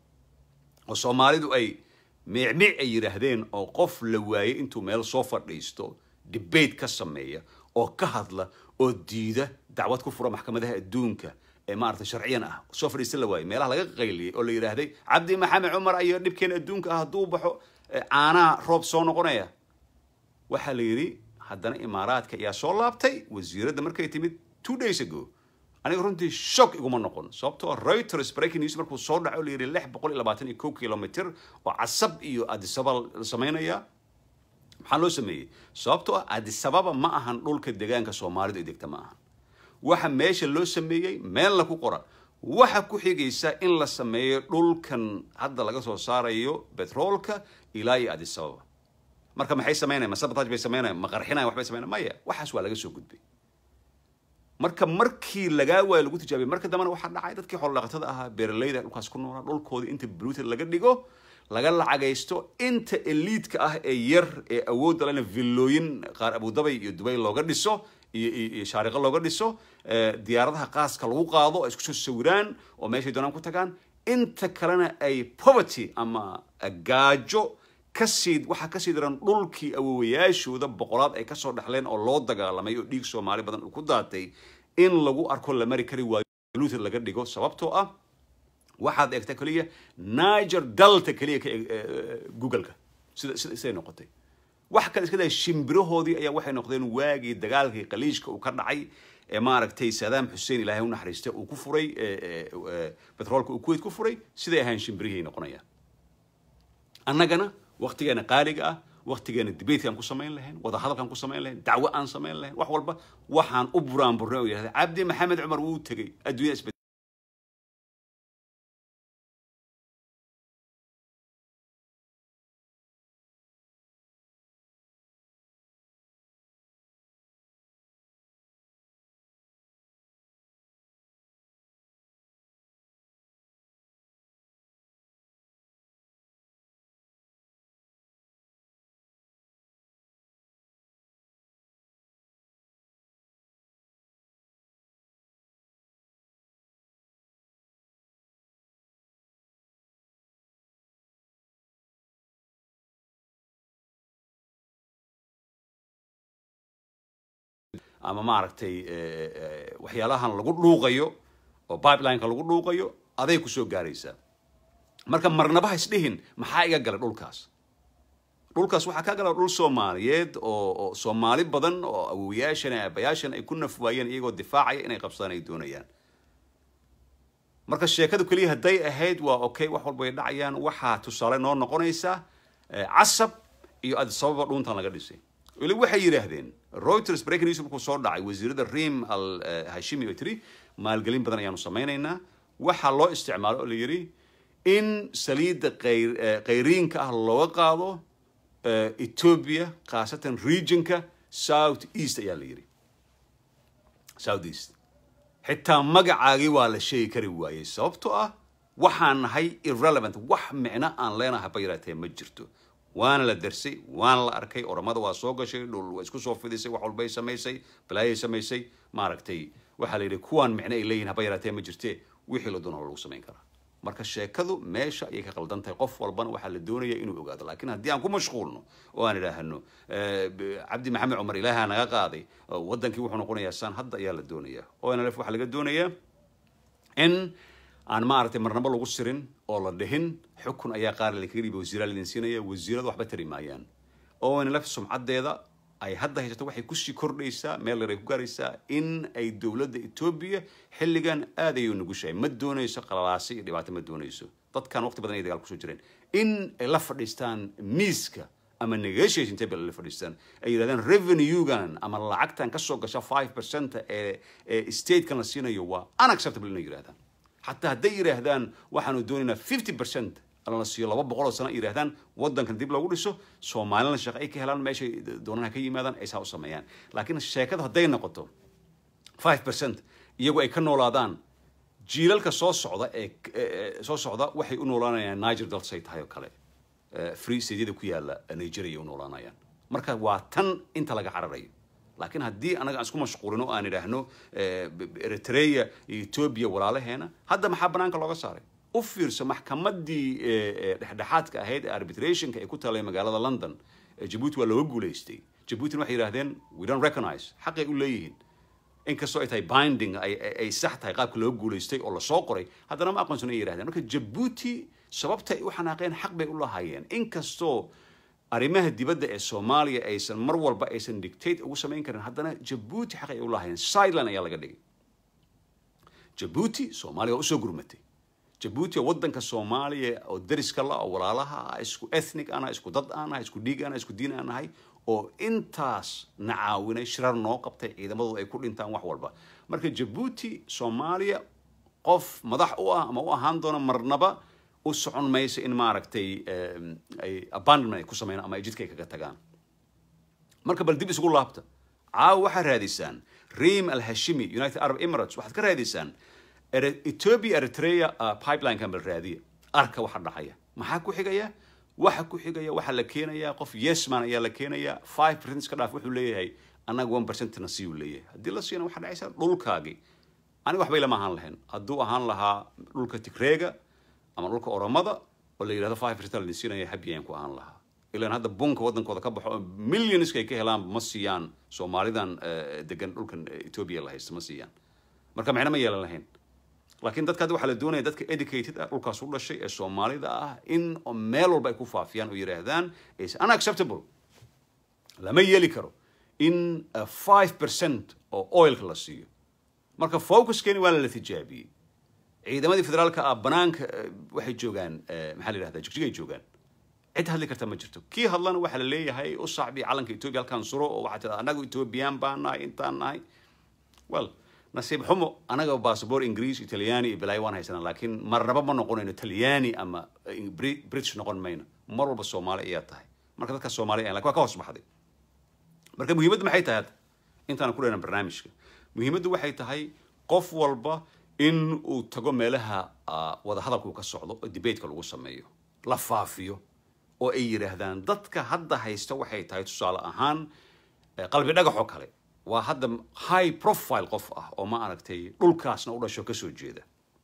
oo soomaalidu ay miicmiic ay yidhaahdeen oo qof la waayey intuu meel soo fadhiisto debate ka sameeya oo ka hadla oo diida dacwad ku fura maxkamadaha adduunka ee maarata sharciyan ah soo fadhiista la waayey meelaha laga qayliyey oo la yidhaahday cabdi maxamed cumar ayo dhibkeena adduunka ah hadduu baxo caanaha roob soo noqonaya waxaa la yidhi haddana imaaraadka ayaa soo laabtay wasiiradda markay timid two days ago aniga runtii shock iguma noqon sababtoo reuters breaking news markuu soo dhaco la yidhi lix boqol iyo labaatan iyo kow kilomitr oo casab iyo adisaba la samaynaya maxaa loo sameeyey sababtoo ah adisababa ma ahan dhulka deegaanka soomaalidu ay degta ma ahan waxa meesha loo sameeyey meelna ku qora waxa ku xigaysa in la sameeyo dhulkan hadda laga soo saarayo betroolka ilaa iyo adisababa marka maxay samaynayan ma sabotage bay samaynayan ma qarxinayan waxbay samaynayan maya waxaas waa laga soo gudbay marka markii lagaa waayo lagu tijaabiyay marka dambena waxaa dhacay dadkii xoolodhaqatada ahaa beeralayda dhulkaas ku noolaa dhulkoodii inta bluted laga dhigo laga lacagaysto inta eliidka ah ee yar ee awoodda lena villooyin qaar abudabay iyo dubay looga dhiso iyo iyo shaariqo looga dhiso diyaaradaha qaaska lagu qaado ay isku soo sawiraan oo meeshay doonaan ku tagaan inta kalena ay poverty ama gaajo kasii waxaa kasii daran dhulkii awowayaashooda boqolaad ay kasoo dhexleen oo loo dagaalamay oo dhiig soomaali badan uu ku daatay in lagu arko la mari kari waayo luted laga dhigo sababtoo ah waxaad eegta keliya niger dalta keliya ka googleka sida sida siday noqotay wax kale iska daa shimbirahoodii ayaa waxay noqdeen waagii dagaalkii qaliishka uu ka dhacay ee maaragtay saddam xussein ilaahay u naxariista uu ku furay betroolka uu kuwait ku furay siday ahayn shimbirihii noqonayaan annagana waktigeena qaaliga ah waktigeena debatekaan ku samayn lahayn wadahadalkaan ku samayn lahayn dacwo aan samayn lahayn wax walba waxaan u buraan burnay oo yidhahda cabdi maxamed cumar wuu tegey adduunya isbed ama maaragtay waxyaalahan lagu dhuuqayo oo pipelineka lagu dhuuqayo aday kusoo gaaraysaa marka marnabaha isdhihin maxaa iga galay dhulkaas dhulkaas waxaa ka gala dhul soomaaliyeed oo oo soomaali badan oo awowayaashan ee aabayaashan ay ku naf waayeen iyagoo difaacaya inay qabsadaan ay doonayaan marka sheekadu keliya hadday ahayd waa okay wax walba ay dhacayaan waxaa tusaale noo noqonaysa casab iyo adisababa dhuuntan laga dhisay weli waxay yidhaahdeen reuters breaking news markuu soo dhacay wasiirada rim al hashimi oo tiri maalgelin badan ayaanu samaynaynaa waxaa loo isticmaalo oo la yidhi in saliidda qayr- eh, qayriinka ah looga qaado eh, ethiopia khaasatan regionka south east ayaa la yidhi south east xitaa magacaagii waa la sheegi kari waayey sababtoo ah waxaan nahay irrelevant wax micno aan leenahay haba yaraatee ma jirto waana la darsay waana la arkay oramada waa soo gashay dhul waa isku soo fidisay wax walbay samaysay balaayay samaysay maaragtay waxaa la yidhi kuwaan micno ay leeyihin haba yaraatee ma jirte wixii la doona lagu samayn karaa marka sheekadu meesha ayay ka qaldan tahay qof walbana waxaa la doonaya inuu ogaado laakiin haddii aan ku mashquulno oo aan idhaahno eh, b- cabdi maxamed cumar ilaaha naga qaaday oo wadankii wuxuu noqonayaa saan hadda ayaa la doonaya onlf waxaa laga doonayaa in aan maaragtay marnabo lagu sirin oo la dhihin xukun ayaa qaar lakaga dhiibay wasiiraa laidin siinaya wasiiradu waxba tari maayaan onlf sumcaddeeda ay hadda haysato waxay kusii kordhaysaa meel yar ay ku gaaraysaa in ay dowladda etoobiya xilligan aad ayay u nugushahay ma doonayso qalalaasi iyo dhibaato ma doonayso dadkan waqti badan ay dagaal kusoo jireen in ay la fadhiistaan miiska ama negotiation table la fadhiistaan ay yidhahdaan revenue-gan ama lacagtan kasoo gasha five percent ee ee statekan la siinayo waa unacceptable inay yidhahdaan xataa hadday yidhaahdaan waxaanu doonaynaa fifty percent la siiyo laba boqol oo sano ay yidhahdaan wadankan dib loogu dhiso soomaalina shaqo ay ka helaan meeshay doonana ka yimaadaan ay saa u sameeyaan laakiin sheekadu hadday noqoto five percent iyagu ay ka noolaadaan jiilalka soo socda ee ee- soo socda waxay u noolaanayaan niger dalsay tahay oo kale Eh, free stadyada ku yaala nigeria ay u noolaanayaan marka waa tan inta laga cararayo laakiin haddii anaga aan isku mashquulino oo aan idhaahno eh, b- b- eritrea iyo ethiopia walaalaheena hadda maxaa banaanka looga saaray u fiirso maxkamadii eh, eh, dhexdhexaadka ahayd ee arbitrationka ay ku taalay magaalada london eh, jabuuti waa looga guulaystay jabuutina waxay yidhahdeen we don't recognize xaqay u leeyihiin inkastoo ay tahay binding ay, ay, ay sax tahay qaabka loo guulaystay oo lasoo qoray haddana ma aqoonsan ay yidhahdeen marka jabuuti sababta ay u xanaaqeen xaq bay u lahaayeen inkastoo arrimaha dibadda ee soomaaliya aysan mar walba aysan dictate ugu samayn karin haddana jabuuti xaq ay u lahaayeen sideline ayaa laga dhigay jabuuti soomaaliya waa usoo gurmatay jabuuti waa wadanka soomaaliya oo dariska la oo walaalaha ah isku ethnic ana isku dad aan nahay isku dhiig ana isku diin aan nahay oo intaas na caawinay shirar noo qabtay ciidamadu ay ku dhintaan wax walba marka jabuuti soomaaliya qof madax u ah ama u ahaan doona marnaba u socon mayso in maaragtay em, ay abandonment ay ku sameeyaan ama ay jidka ay kaga tagaan marka bal dib isugu laabta caawa waxaad raadisaan reem alhashimi united arab emirates waxaad ka raadisaan Ere- ethiopia eritrea uh, pipeline-kan bal raadiya arka waxa dhacaya maxaa ku xigaya waxa ku xigaya waxaa la keenayaa qof yesman ayaa la keenayaa five percent iska dhaaf wuxuu leeyahay annaga one percent na siyuu leeyahay haddii la siiyana waxaa dhacaysa dhulkaagii aniga waxbay lama ahaan lahayn hadduu ahaan lahaa dhulka tigreega ama dhulka oromada oo la yidhahdo five percent la siinaya habi ayaan ku ahaan lahaa ilaan hadda bunka wadankooda ka baxo oo millionska ay ka helaan ma siiyaan soomaalidan eh, degan dhulkan eh, ethiopia la haysta ma siiyaan marka maxna ma yeelan lahayn laakiin dadka hadda waxaa la doonaya dadka educated ah dhulkaas u dhashay ee soomaalida ah in oo meel walba ay ku faafiyaan oo yidhaahdaan is unacceptable lama yeeli karo in five percent oo oilka la siiyo marka focuskeeni waa la tijaabiyey ciidamadii federaalka ah banaanka eh, waxay joogaan eh, maxaa la yidhahdaa jigjigay joogaan cid hadli karta ma jirto kii hadlana waxaa la leeyahay u sacbi calanka etoobiya halkaan suro oo waxaa tirada annagu etoobiyaan baan nahay intaan nahay well nasiib xumo anaga basaboor ingiriis italyaani iyo balaayo waan haysanaa laakiin marnaba ma noqonayno talyaani ama eh, Bri- british noqon mayno mar walba soomaali ayaa tahay marka dadka soomaali ayan lakin waa ka hoos baxday marka muhiimaddu maxay tahay hadda intaan ku dhehna barnaamijka muhiimaddu waxay tahay qof walba in uu tago meelaha ah, wadahadalka uu ka socdo oo debateka lagu sameeyo la faafiyo oo ay yidhaahdaan dadka hadda haysta waxay tahay tusaale ahaan eh, qalbi dhagax oo kale waa hadda high profile qof ah oo ma aragtay dhulkaasna u dhasho kasoo jeeda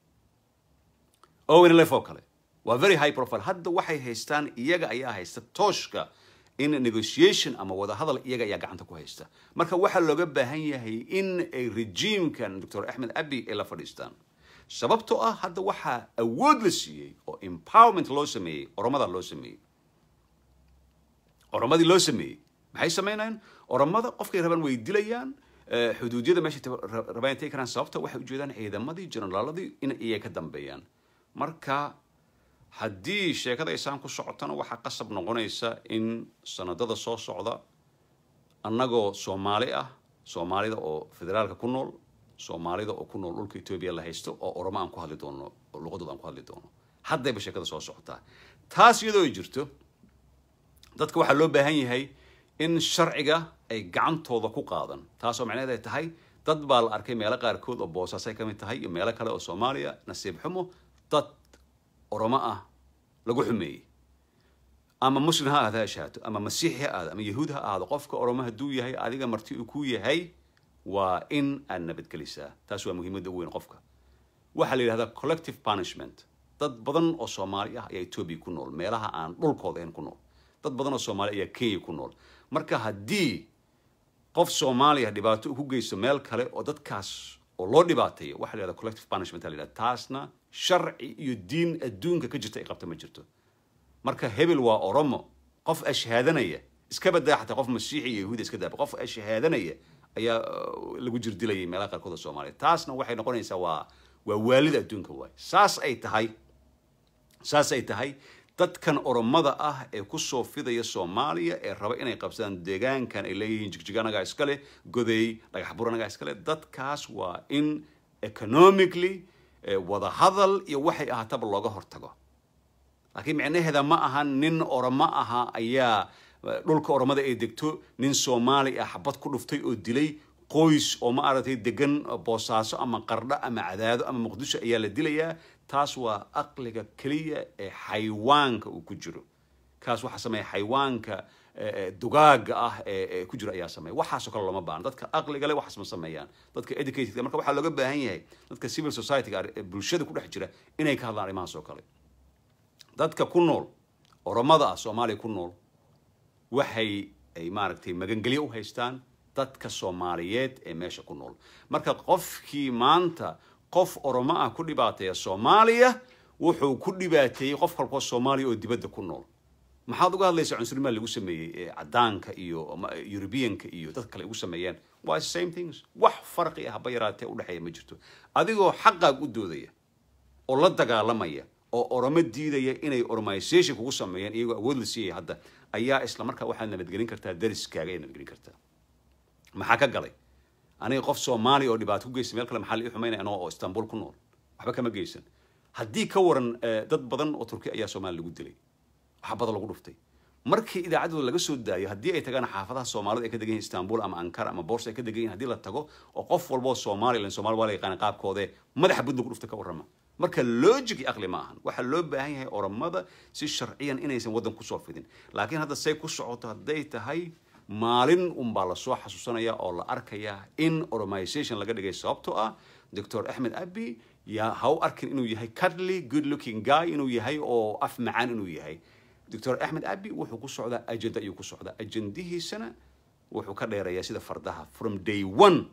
owen lef oo kale waa very high profile hadda waxay haystaan iyaga ayaa haysta tooshka in negotiation ama wadahadal iyaga ayaa gacanta ku haysta marka waxaa looga baahan yahay in ay regimekan dr axmed abi ay la fadhiistaan sababtoo ah hadda waxaa awood la siiyey oo empowerment loo sameeyey oromada loo sameeyey oromadii loo sameeyey maxay samaynayaan oromada qofkay rabaan way dilayaan eh, xuduudyada meeshay ta- ra- rabaan intay karaan sababta waxay ujeedaan ciidamadii generaaladii in iyay ka dambeeyaan marka haddii sheekada aysaan ku socotona waxaa qasab noqonaysa in sanadada soo socda annagoo soomaali ah soomaalida oo federaalka ku nool soomaalida oo ku nool dhulka etoobiya la haysto oo oromo aan ku hadli doono oo luqadooda aan ku hadli doono haddayba sheekada soo socotaa taas iyadoo ay jirto dadka waxaa loo baahan yahay in sharciga ay gacantooda ku qaadan taasoo macnaheed ay tahay dad baa la arkay meelo qaarkood oo boosaasay ka mid tahay iyo meelo kale oo soomaaliya nasiib xumo dad oromo ah lagu xumeeyey ama muslim ha ahaada ha shahaato ama masiixi ha ahaado ama yahuud ha ahaado qofka oromo hadduu yahay adiga marti uu ku yahay waa in aad nabadgelisaa taas waa muhiimadda ugu weyn qofka waxaa la yidhahdaa collective punishment dad badan oo soomaali ah ayaa etoobiya ku nool meelaha aan dhulkooda ahayn ku nool dad badan oo soomaali ayaa kenya ku nool marka haddii qof soomaaliya dhibaato uu ku geysto meel kale oo dadkaas oo loo dhibaateeyo waxaa la yidhahdaa collective punishment la yidhahda taasna sharci iyo diin adduunka ka jirta ay qabta ma jirto marka hebel waa oromo qof ashhaadanaya iska badaa xataa qof masiixi iyo yahuudi iska daaba qof ashhaadanaya ayaa uh, lagu jirdilayay meelaha qaarkood oo soomaaliya taasna waxay noqonaysaa waa waa waalida adduunka waay saas ay tahay saas ay tahay dadkan oromada ah ee kusoo fidaya soomaaliya ee raba inay qabsadaan deegaankan ay leeyihiin jigjig anagaa iskale goday dhagax bur anagaa iskale dadkaas waa in economically eh, wadahadal iyo waxay ahaataba looga hortago laakiin micnaheeda ma aha nin oromo aha ayaa eh, dhulka oromada ay degto nin soomaali ah xabad ku dhuftay oo dilay qoys oo ma aragtay degan boosaaso ama qardho ama cadaado ama muqdisho ayaa la dilayaa taas waa aqliga keliya ee xayawaanka uu ku jiro kaas waxaa sameeya xayawaanka eh, eh, dugaaga ah ee ee ku jiro ayaa sameeya waxaasoo kale looma baahna dadka aqliga leh waxaas ma sameeyaan dadka educated marka waxaa looga baahan yahay dadka civil society-ga ee bulshada ku dhex jira inay ka hadlaan arrimahaas oo kale dadka ku nool oromada ah soomaaliya ku nool waxay ay maaragtay magangelyo u haystaan dadka soomaaliyeed ee meesha ku nool marka qofkii maanta qof oromo ah ku dhibaateeya soomaaliya wuxuu ku dhibaateeyey qof kalkoo soomaaliya oo dibadda ku nool maxaad uga hadlaysaa cunsurnimada lagu sameeyey ee cadaanka iyo ama eurubianka iyo dad kale ugu sameeyeen waa same things wax farqi ah haba yaraatee udhexeeya ma jirto adigoo xaqaag u doodaya oo la dagaalamaya oo oromo diidaya inay oromization kugu sameeyaan iyagoo awood la siiyaya hadda ayaa isla markaa waxaad nabadgelin kartaa dariskaaga ayaad nabadgelin kartaa maxaa ka galay aniga qof soomaaliya oo dhibaato ku geysta meel kale maxaa la ii xumaynaya anoo oo istanbul ku nool waxba kama geysan haddii ka waran eh, dad badan oo turki ayaa soomaaliya lagu dilay waxaa badan lagu dhuftay markii idaacaddooda laga soo daayo haddii ay tagaan xaafadaha soomaalida ay ka degan yihin istanbul ama ankara ama boorsa ay ka degan yihin haddii la tago oo qof walba oo soomaaliya ilan soomaali waa la yaqaana qaabkoode madaxa bud lagu dhufta ka warrama marka logic iyo aqli ma ahan waxaa loo baahan yahay oromada si sharciyan inaysan waddan kusoo fidin laakiin hadda say ku socoto hadday tahay maalin unbaa lasoo xasuusanaya oo la arkaya in oromization laga dhigay sababtoo ah doctor axmed abi yaa ha u arkin inuu yahay cuddly good looking guy inuu yahay oo af macaan inuu yahay doctor axmed abi wuxuu ku socdaa agenda ayuu ku socdaa ajendihiisana wuxuu ka dheerayaa sida fardaha from day one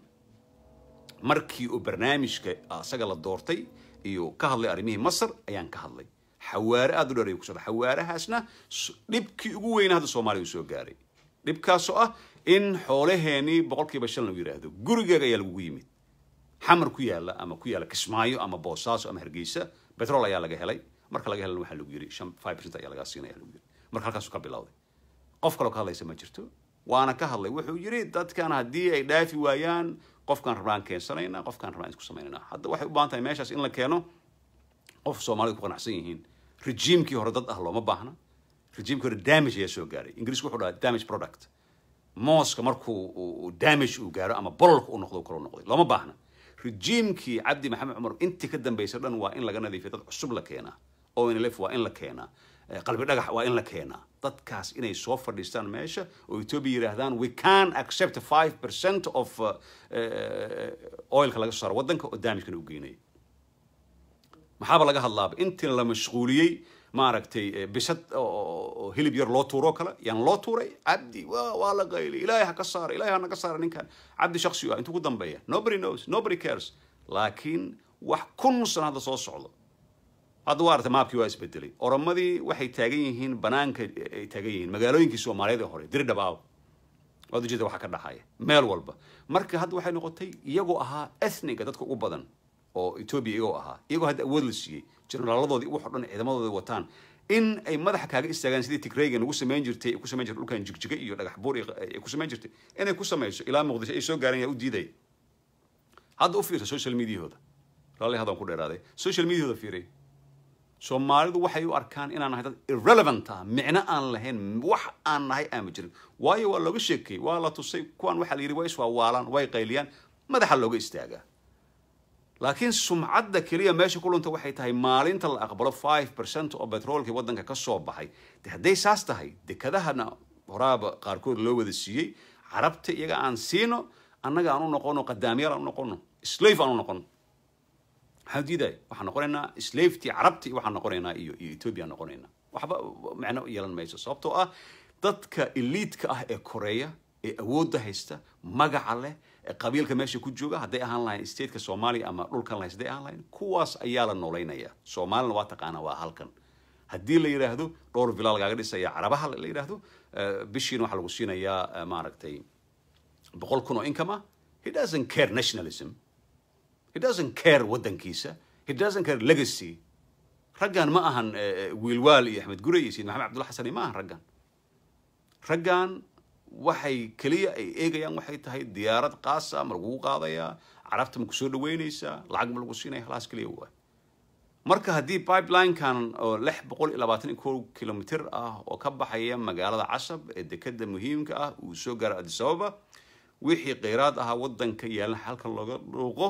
markii uu barnaamijka asaga la doortay iyo ka hadlay arrimihii masar ayaan ka hadlay xawaare aada u dheer ayuu ku socda xawaarahaasna s- dhibkii ugu weynaa hadda soomaaliya uu soo gaaray dhibkaasoo ah in xoolaheenii boqolkiiba shan lagu yidhaahdo gurigeega ayaa lagugu yimid xamar ku yaala ama ku yaala kismaayo ama boosaaso ama hargeysa betrol ayaa laga helay marka laga helana waxaa lagu yiri shan five percent ayaa lagaa siinaya lagu yiri marka halkaasuu ka bilowday qof kaloo ka hadlaysa ma jirto waana ka hadlay wuxuu yiri dadkan haddii ay dhaafi waayaan qofkaan rabnaan keensanaynaa qofkaan rabnaan isku samaynaynaa hadda waxay u baahan tahay meeshaas in la keeno qof soomaalida ku qanacsan yihiin rejiimkii hore dad ah looma baahna rejiimkii hore damage ayaa soo gaaray ingiriisku wuxuu dhahaa damage product mooska markuu uu- uu damage uu gaaro ama bololka uu noqdo uu kaloo noqday looma baahna rejiimkii cabdi maxamed cumar intii ka dambaysa dhan waa in laga nadiifiya dad cusub la keenaa onlf waa in la keenaa eh, qalbi dhagax waa in la keenaa dadkaas inay soo fadhiistaan meesha oo ethiopia yidhaahdaan we can accept five percent of uh, eh, oilka laga soo saaro waddanka oo damagekana u geynaya maxaaba laga hadlaaba intii la mashquuliyey maaragtay eh, bisad oo- oo oo hilib yar loo tuuro kale yaan loo tuuray cabdi waa waa la qayli ilaahay ha ka saara ilaahay ha naga saara ninkan cabdi shaksi ah intuu ku dambeeya nobody knows nobody cares laakiin wax kun sano hadda soo socdo hadda waa aragtay maabkii waa isbedelay oromadii waxay taagan yihiin banaanka ay taagan yihiin magaalooyinkii soomaaliyeed ee hore diridhabaaw waad ujeeda waxa ka dhaxaya meel walba marka hadda waxay noqotay iyagoo ahaa ethniga dadka ugu badan oo ethiopia iyagoo ahaa iyagoo hadda awood la siiyey jeneraaladoodii wax oo dhan ciidamadooda wataan in ay madaxa kaaga istaagaan sidii tigraygan ugu samayn jirtay ay ku samayn jirtay dhulkan jigjiga iyo dhagax buur iyo- ay ku samayn jirtay inay ku samayso ilaa muqdisho ay soo gaareen yaa u diidaya hadda u fiirsa social mediahooda raalli haddaan ku dheeraaday social mediahooda fiiray soomaalidu waxay u arkaan inaan nahay dad irrelevant ah micno aan lahayn wax aan nahay aama jirin waayo waa looga sheekay waa la tusay kuwan waxaa la yidhi way iswaawaalaan way qayliyaan madaxa looga istaagaa laakiin sumcadda keliya meesha ku lunta waxay tahay maalinta la aqbalo five percent oo betroolkii waddanka ka soo baxay de hadday saas tahay dekadahana horaaba qaarkood loo wada siiyey carabta iyaga aan siino annaga aan u noqono qadaamyaal aan u noqono slave aan u noqono maxaan diidaya waxaan noqonaynaa slavety carabti waxaan noqonaynaa iyo iyo ethiopia noqonaynaa waxba macno yeelan mayso sababtoo ah dadka eliidka ah ee koreeya ee awoodda haysta magaca leh ee qabiilka meesha ku jooga hadday ahaan lahayn stateka soomaaliya ama dhulkan lahayn hadday ahaan lahayn kuwaas ayaa la noolaynaya soomaalina waa taqaanaa waa halkan haddii la yidhaahdo dhowr villa lagaaga dhisaya carabaha la yidhaahdo bishiina waxaa lagu siinayaa maaragtay boqol kun oo income ah he doesn't care nationalism he doesn't care waddankiisa he doesn't care legacy raggan ma ahan wiilwaal iyo axmed gure iyo sayid maxamed cabdulla xasani ma ahan raggan raggan waxay keliya ay eegayaan waxay tahay diyaarad qaasa ma lagugu qaadayaa carabta ma kusoo dhaweynaysaa lacag ma lagu siinaya halaas keliya waa marka haddii pipeline-kan oo lix boqol iyo labaatan iyo kow kilomitr ah oo ka baxaya magaalada casab ee dekeda muhiimka ah uu soo gaaro addis ababa wixii kheyraad ahaa waddanka yaalan halkan looga dhuuqo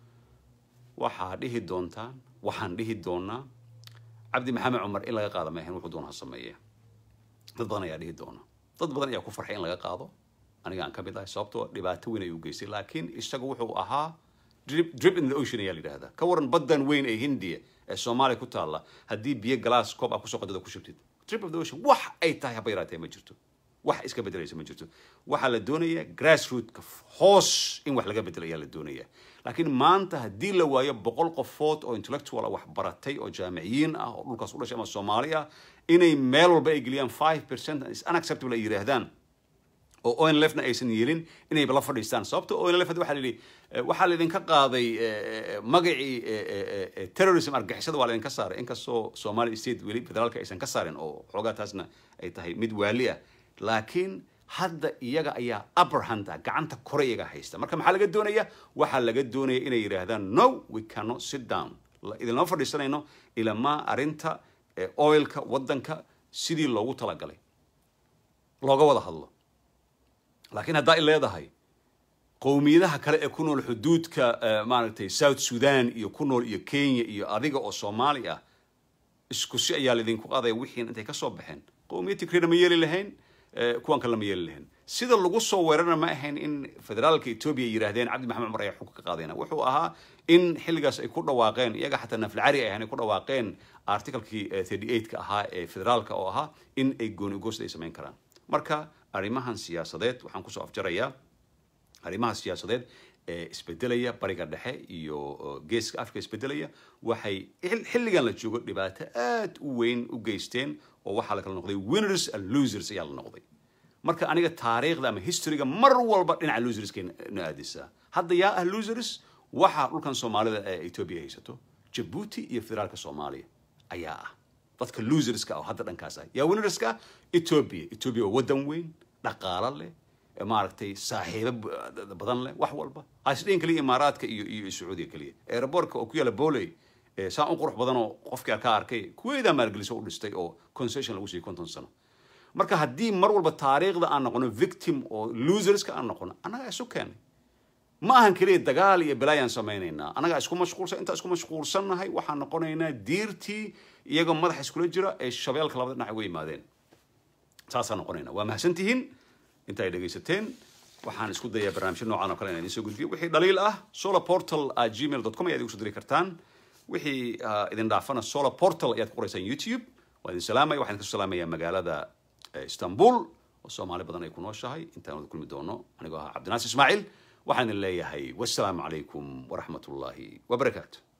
waxaa dhihi doontaan waxaan dhihi doonaa cabdi maxamed cumar in laga qaado maahan wuxuu doona ha sameeye dad badan ayaa dhihi doona dad badan ayaa ku farxay in laga qaado aniga aan ka mid ahay sababtoo dhibaato weyn ayuu geystay laakiin isaga wuxuu ahaa drip drip in the ocean ayaa la yidhahdaa ka waran baddan weyn ee hindiya ee soomaaliya ku taalla haddii biyo galaas koob ah kusoo qadada ku shubtid drip of the ocean wax ay tahay haba yaraatee ma jirto wax iska bedelaysa ma jirto waxaa la doonayaa grassrootka hoos in wax laga bedelo ayaa la doonayaa laakiin maanta haddii la waayo boqol qofood oo intellectual ah wax baratay oo jaamiciyiin ah oo dhulkaas u dhashay ama soomaali ah inay meel walba ay geliyaan five percent is unacceptable ay yidhaahdaan oo onlefna aysan yeelin inay la fadhiistaan sababta onlef hadda waxaa la yidhi waxaa laydinka qaaday magacii terrorism argixisada waa laydinka saaray inkastoo somali state weli federaalka aysan ka saarin oo xoogaa taasna ay tahay mid waali ah laakiin hadda iyaga ayaa upper hand ah gacanta kore iyaga haysta marka maxaa laga doonaya waxaa laga doonaya inay yidhaahdaan no we cannot sit down idinlama fadhiisanayno ilamaa arrinta oilka waddanka sidii loogu talagalay looga wada hadlo laakiin haddaa i leedahay qowmiyadaha kale ee ku nool xuduudka maaragtay south sudan iyo ku nool iyo kenya iyo adiga oo soomaali ah isku si ayaa laydinku qaadaya wixiin intay ka soo baxeen qowmiyad tigrina ma yeeli lahayn kuwan kale ma yeeli lahayn sida lagu soo weerarna ma ahayn in federaalka etoobiya ay yidhahdeen cabdi maxamed cumar ayaa xugka ka qaadayna wuxuu ahaa in xilligaas ay ku dhawaaqeen iyaga xataa naflcari ay ahaan ay ku dhawaaqeen articlekii thirty eight-ka ahaa ee federaalka oo ahaa in ay gooni ugoosta ay samayn karaan marka arrimahan siyaasadeed waxaan kusoo afjarayaa arrimaha siyaasadeed ee isbedelaya bariga dhexe iyo geeska africa isbedelaya waxay xilligan la joogo dhibaato aad u weyn u geysteen oo waxaa la kala noqday winners and losers ayaa la noqday marka aniga taariikhda ama historyga mar walba dhinaca loserskay na aadisaa hadda yaa ah losers waxaa dhulkan soomaalida ee etoobiya haysato jabuuti iyo federaalka soomaaliya ayaa ah dadka loserska oo hadda dhankaas ah yaa winnerska etoobiya etoobiya waa waddan weyn dhaqaalo leh maaragtay saaxiibo badan leh wax walba haisdhiin kaliya imaaraadka iyo iyo sacuudiga keliya aerobortka oo ku yaala boley saan u qurux badan oo qofkii ka arkay kuweedaa maalgeliso u dhistay oo concession lagu siiyey konton sano marka haddii mar walba taariikhda aan noqono victim oo loserska aan noqono annagaa isu keenay ma ahan keliya dagaal iyo balaayaan samaynaynaa annagaa isku mashquulsan intaa isku mashquulsannahay waxaan noqonaynaa diirtii iyagoo madaxa iskula jira ee shabeelka labada dhinac uga yimaadeen saasaan noqonaynaa waa mahadsantihiin inta ay dhegaysateen waxaan isku dayaa barnaamijyo noocan oo kale inaan idiin soo gudbiyo wixii dhaliil ah solar portal gmail com ayaad igu soo diri kartaan wixii idin dhaafana solar portal ayaad ku qoraysaan youtube waa idin salaamaya waxaan idin kasoo salaamayaa magaalada istanbul oo soomaali badan ay ku nooshahay intaan wada kulmi doono anigoo ahaa cabdinaasir ismaaciil waxaan idin leeyahay wassalaamu calaykum waraxmat ullaahi wabarakaatu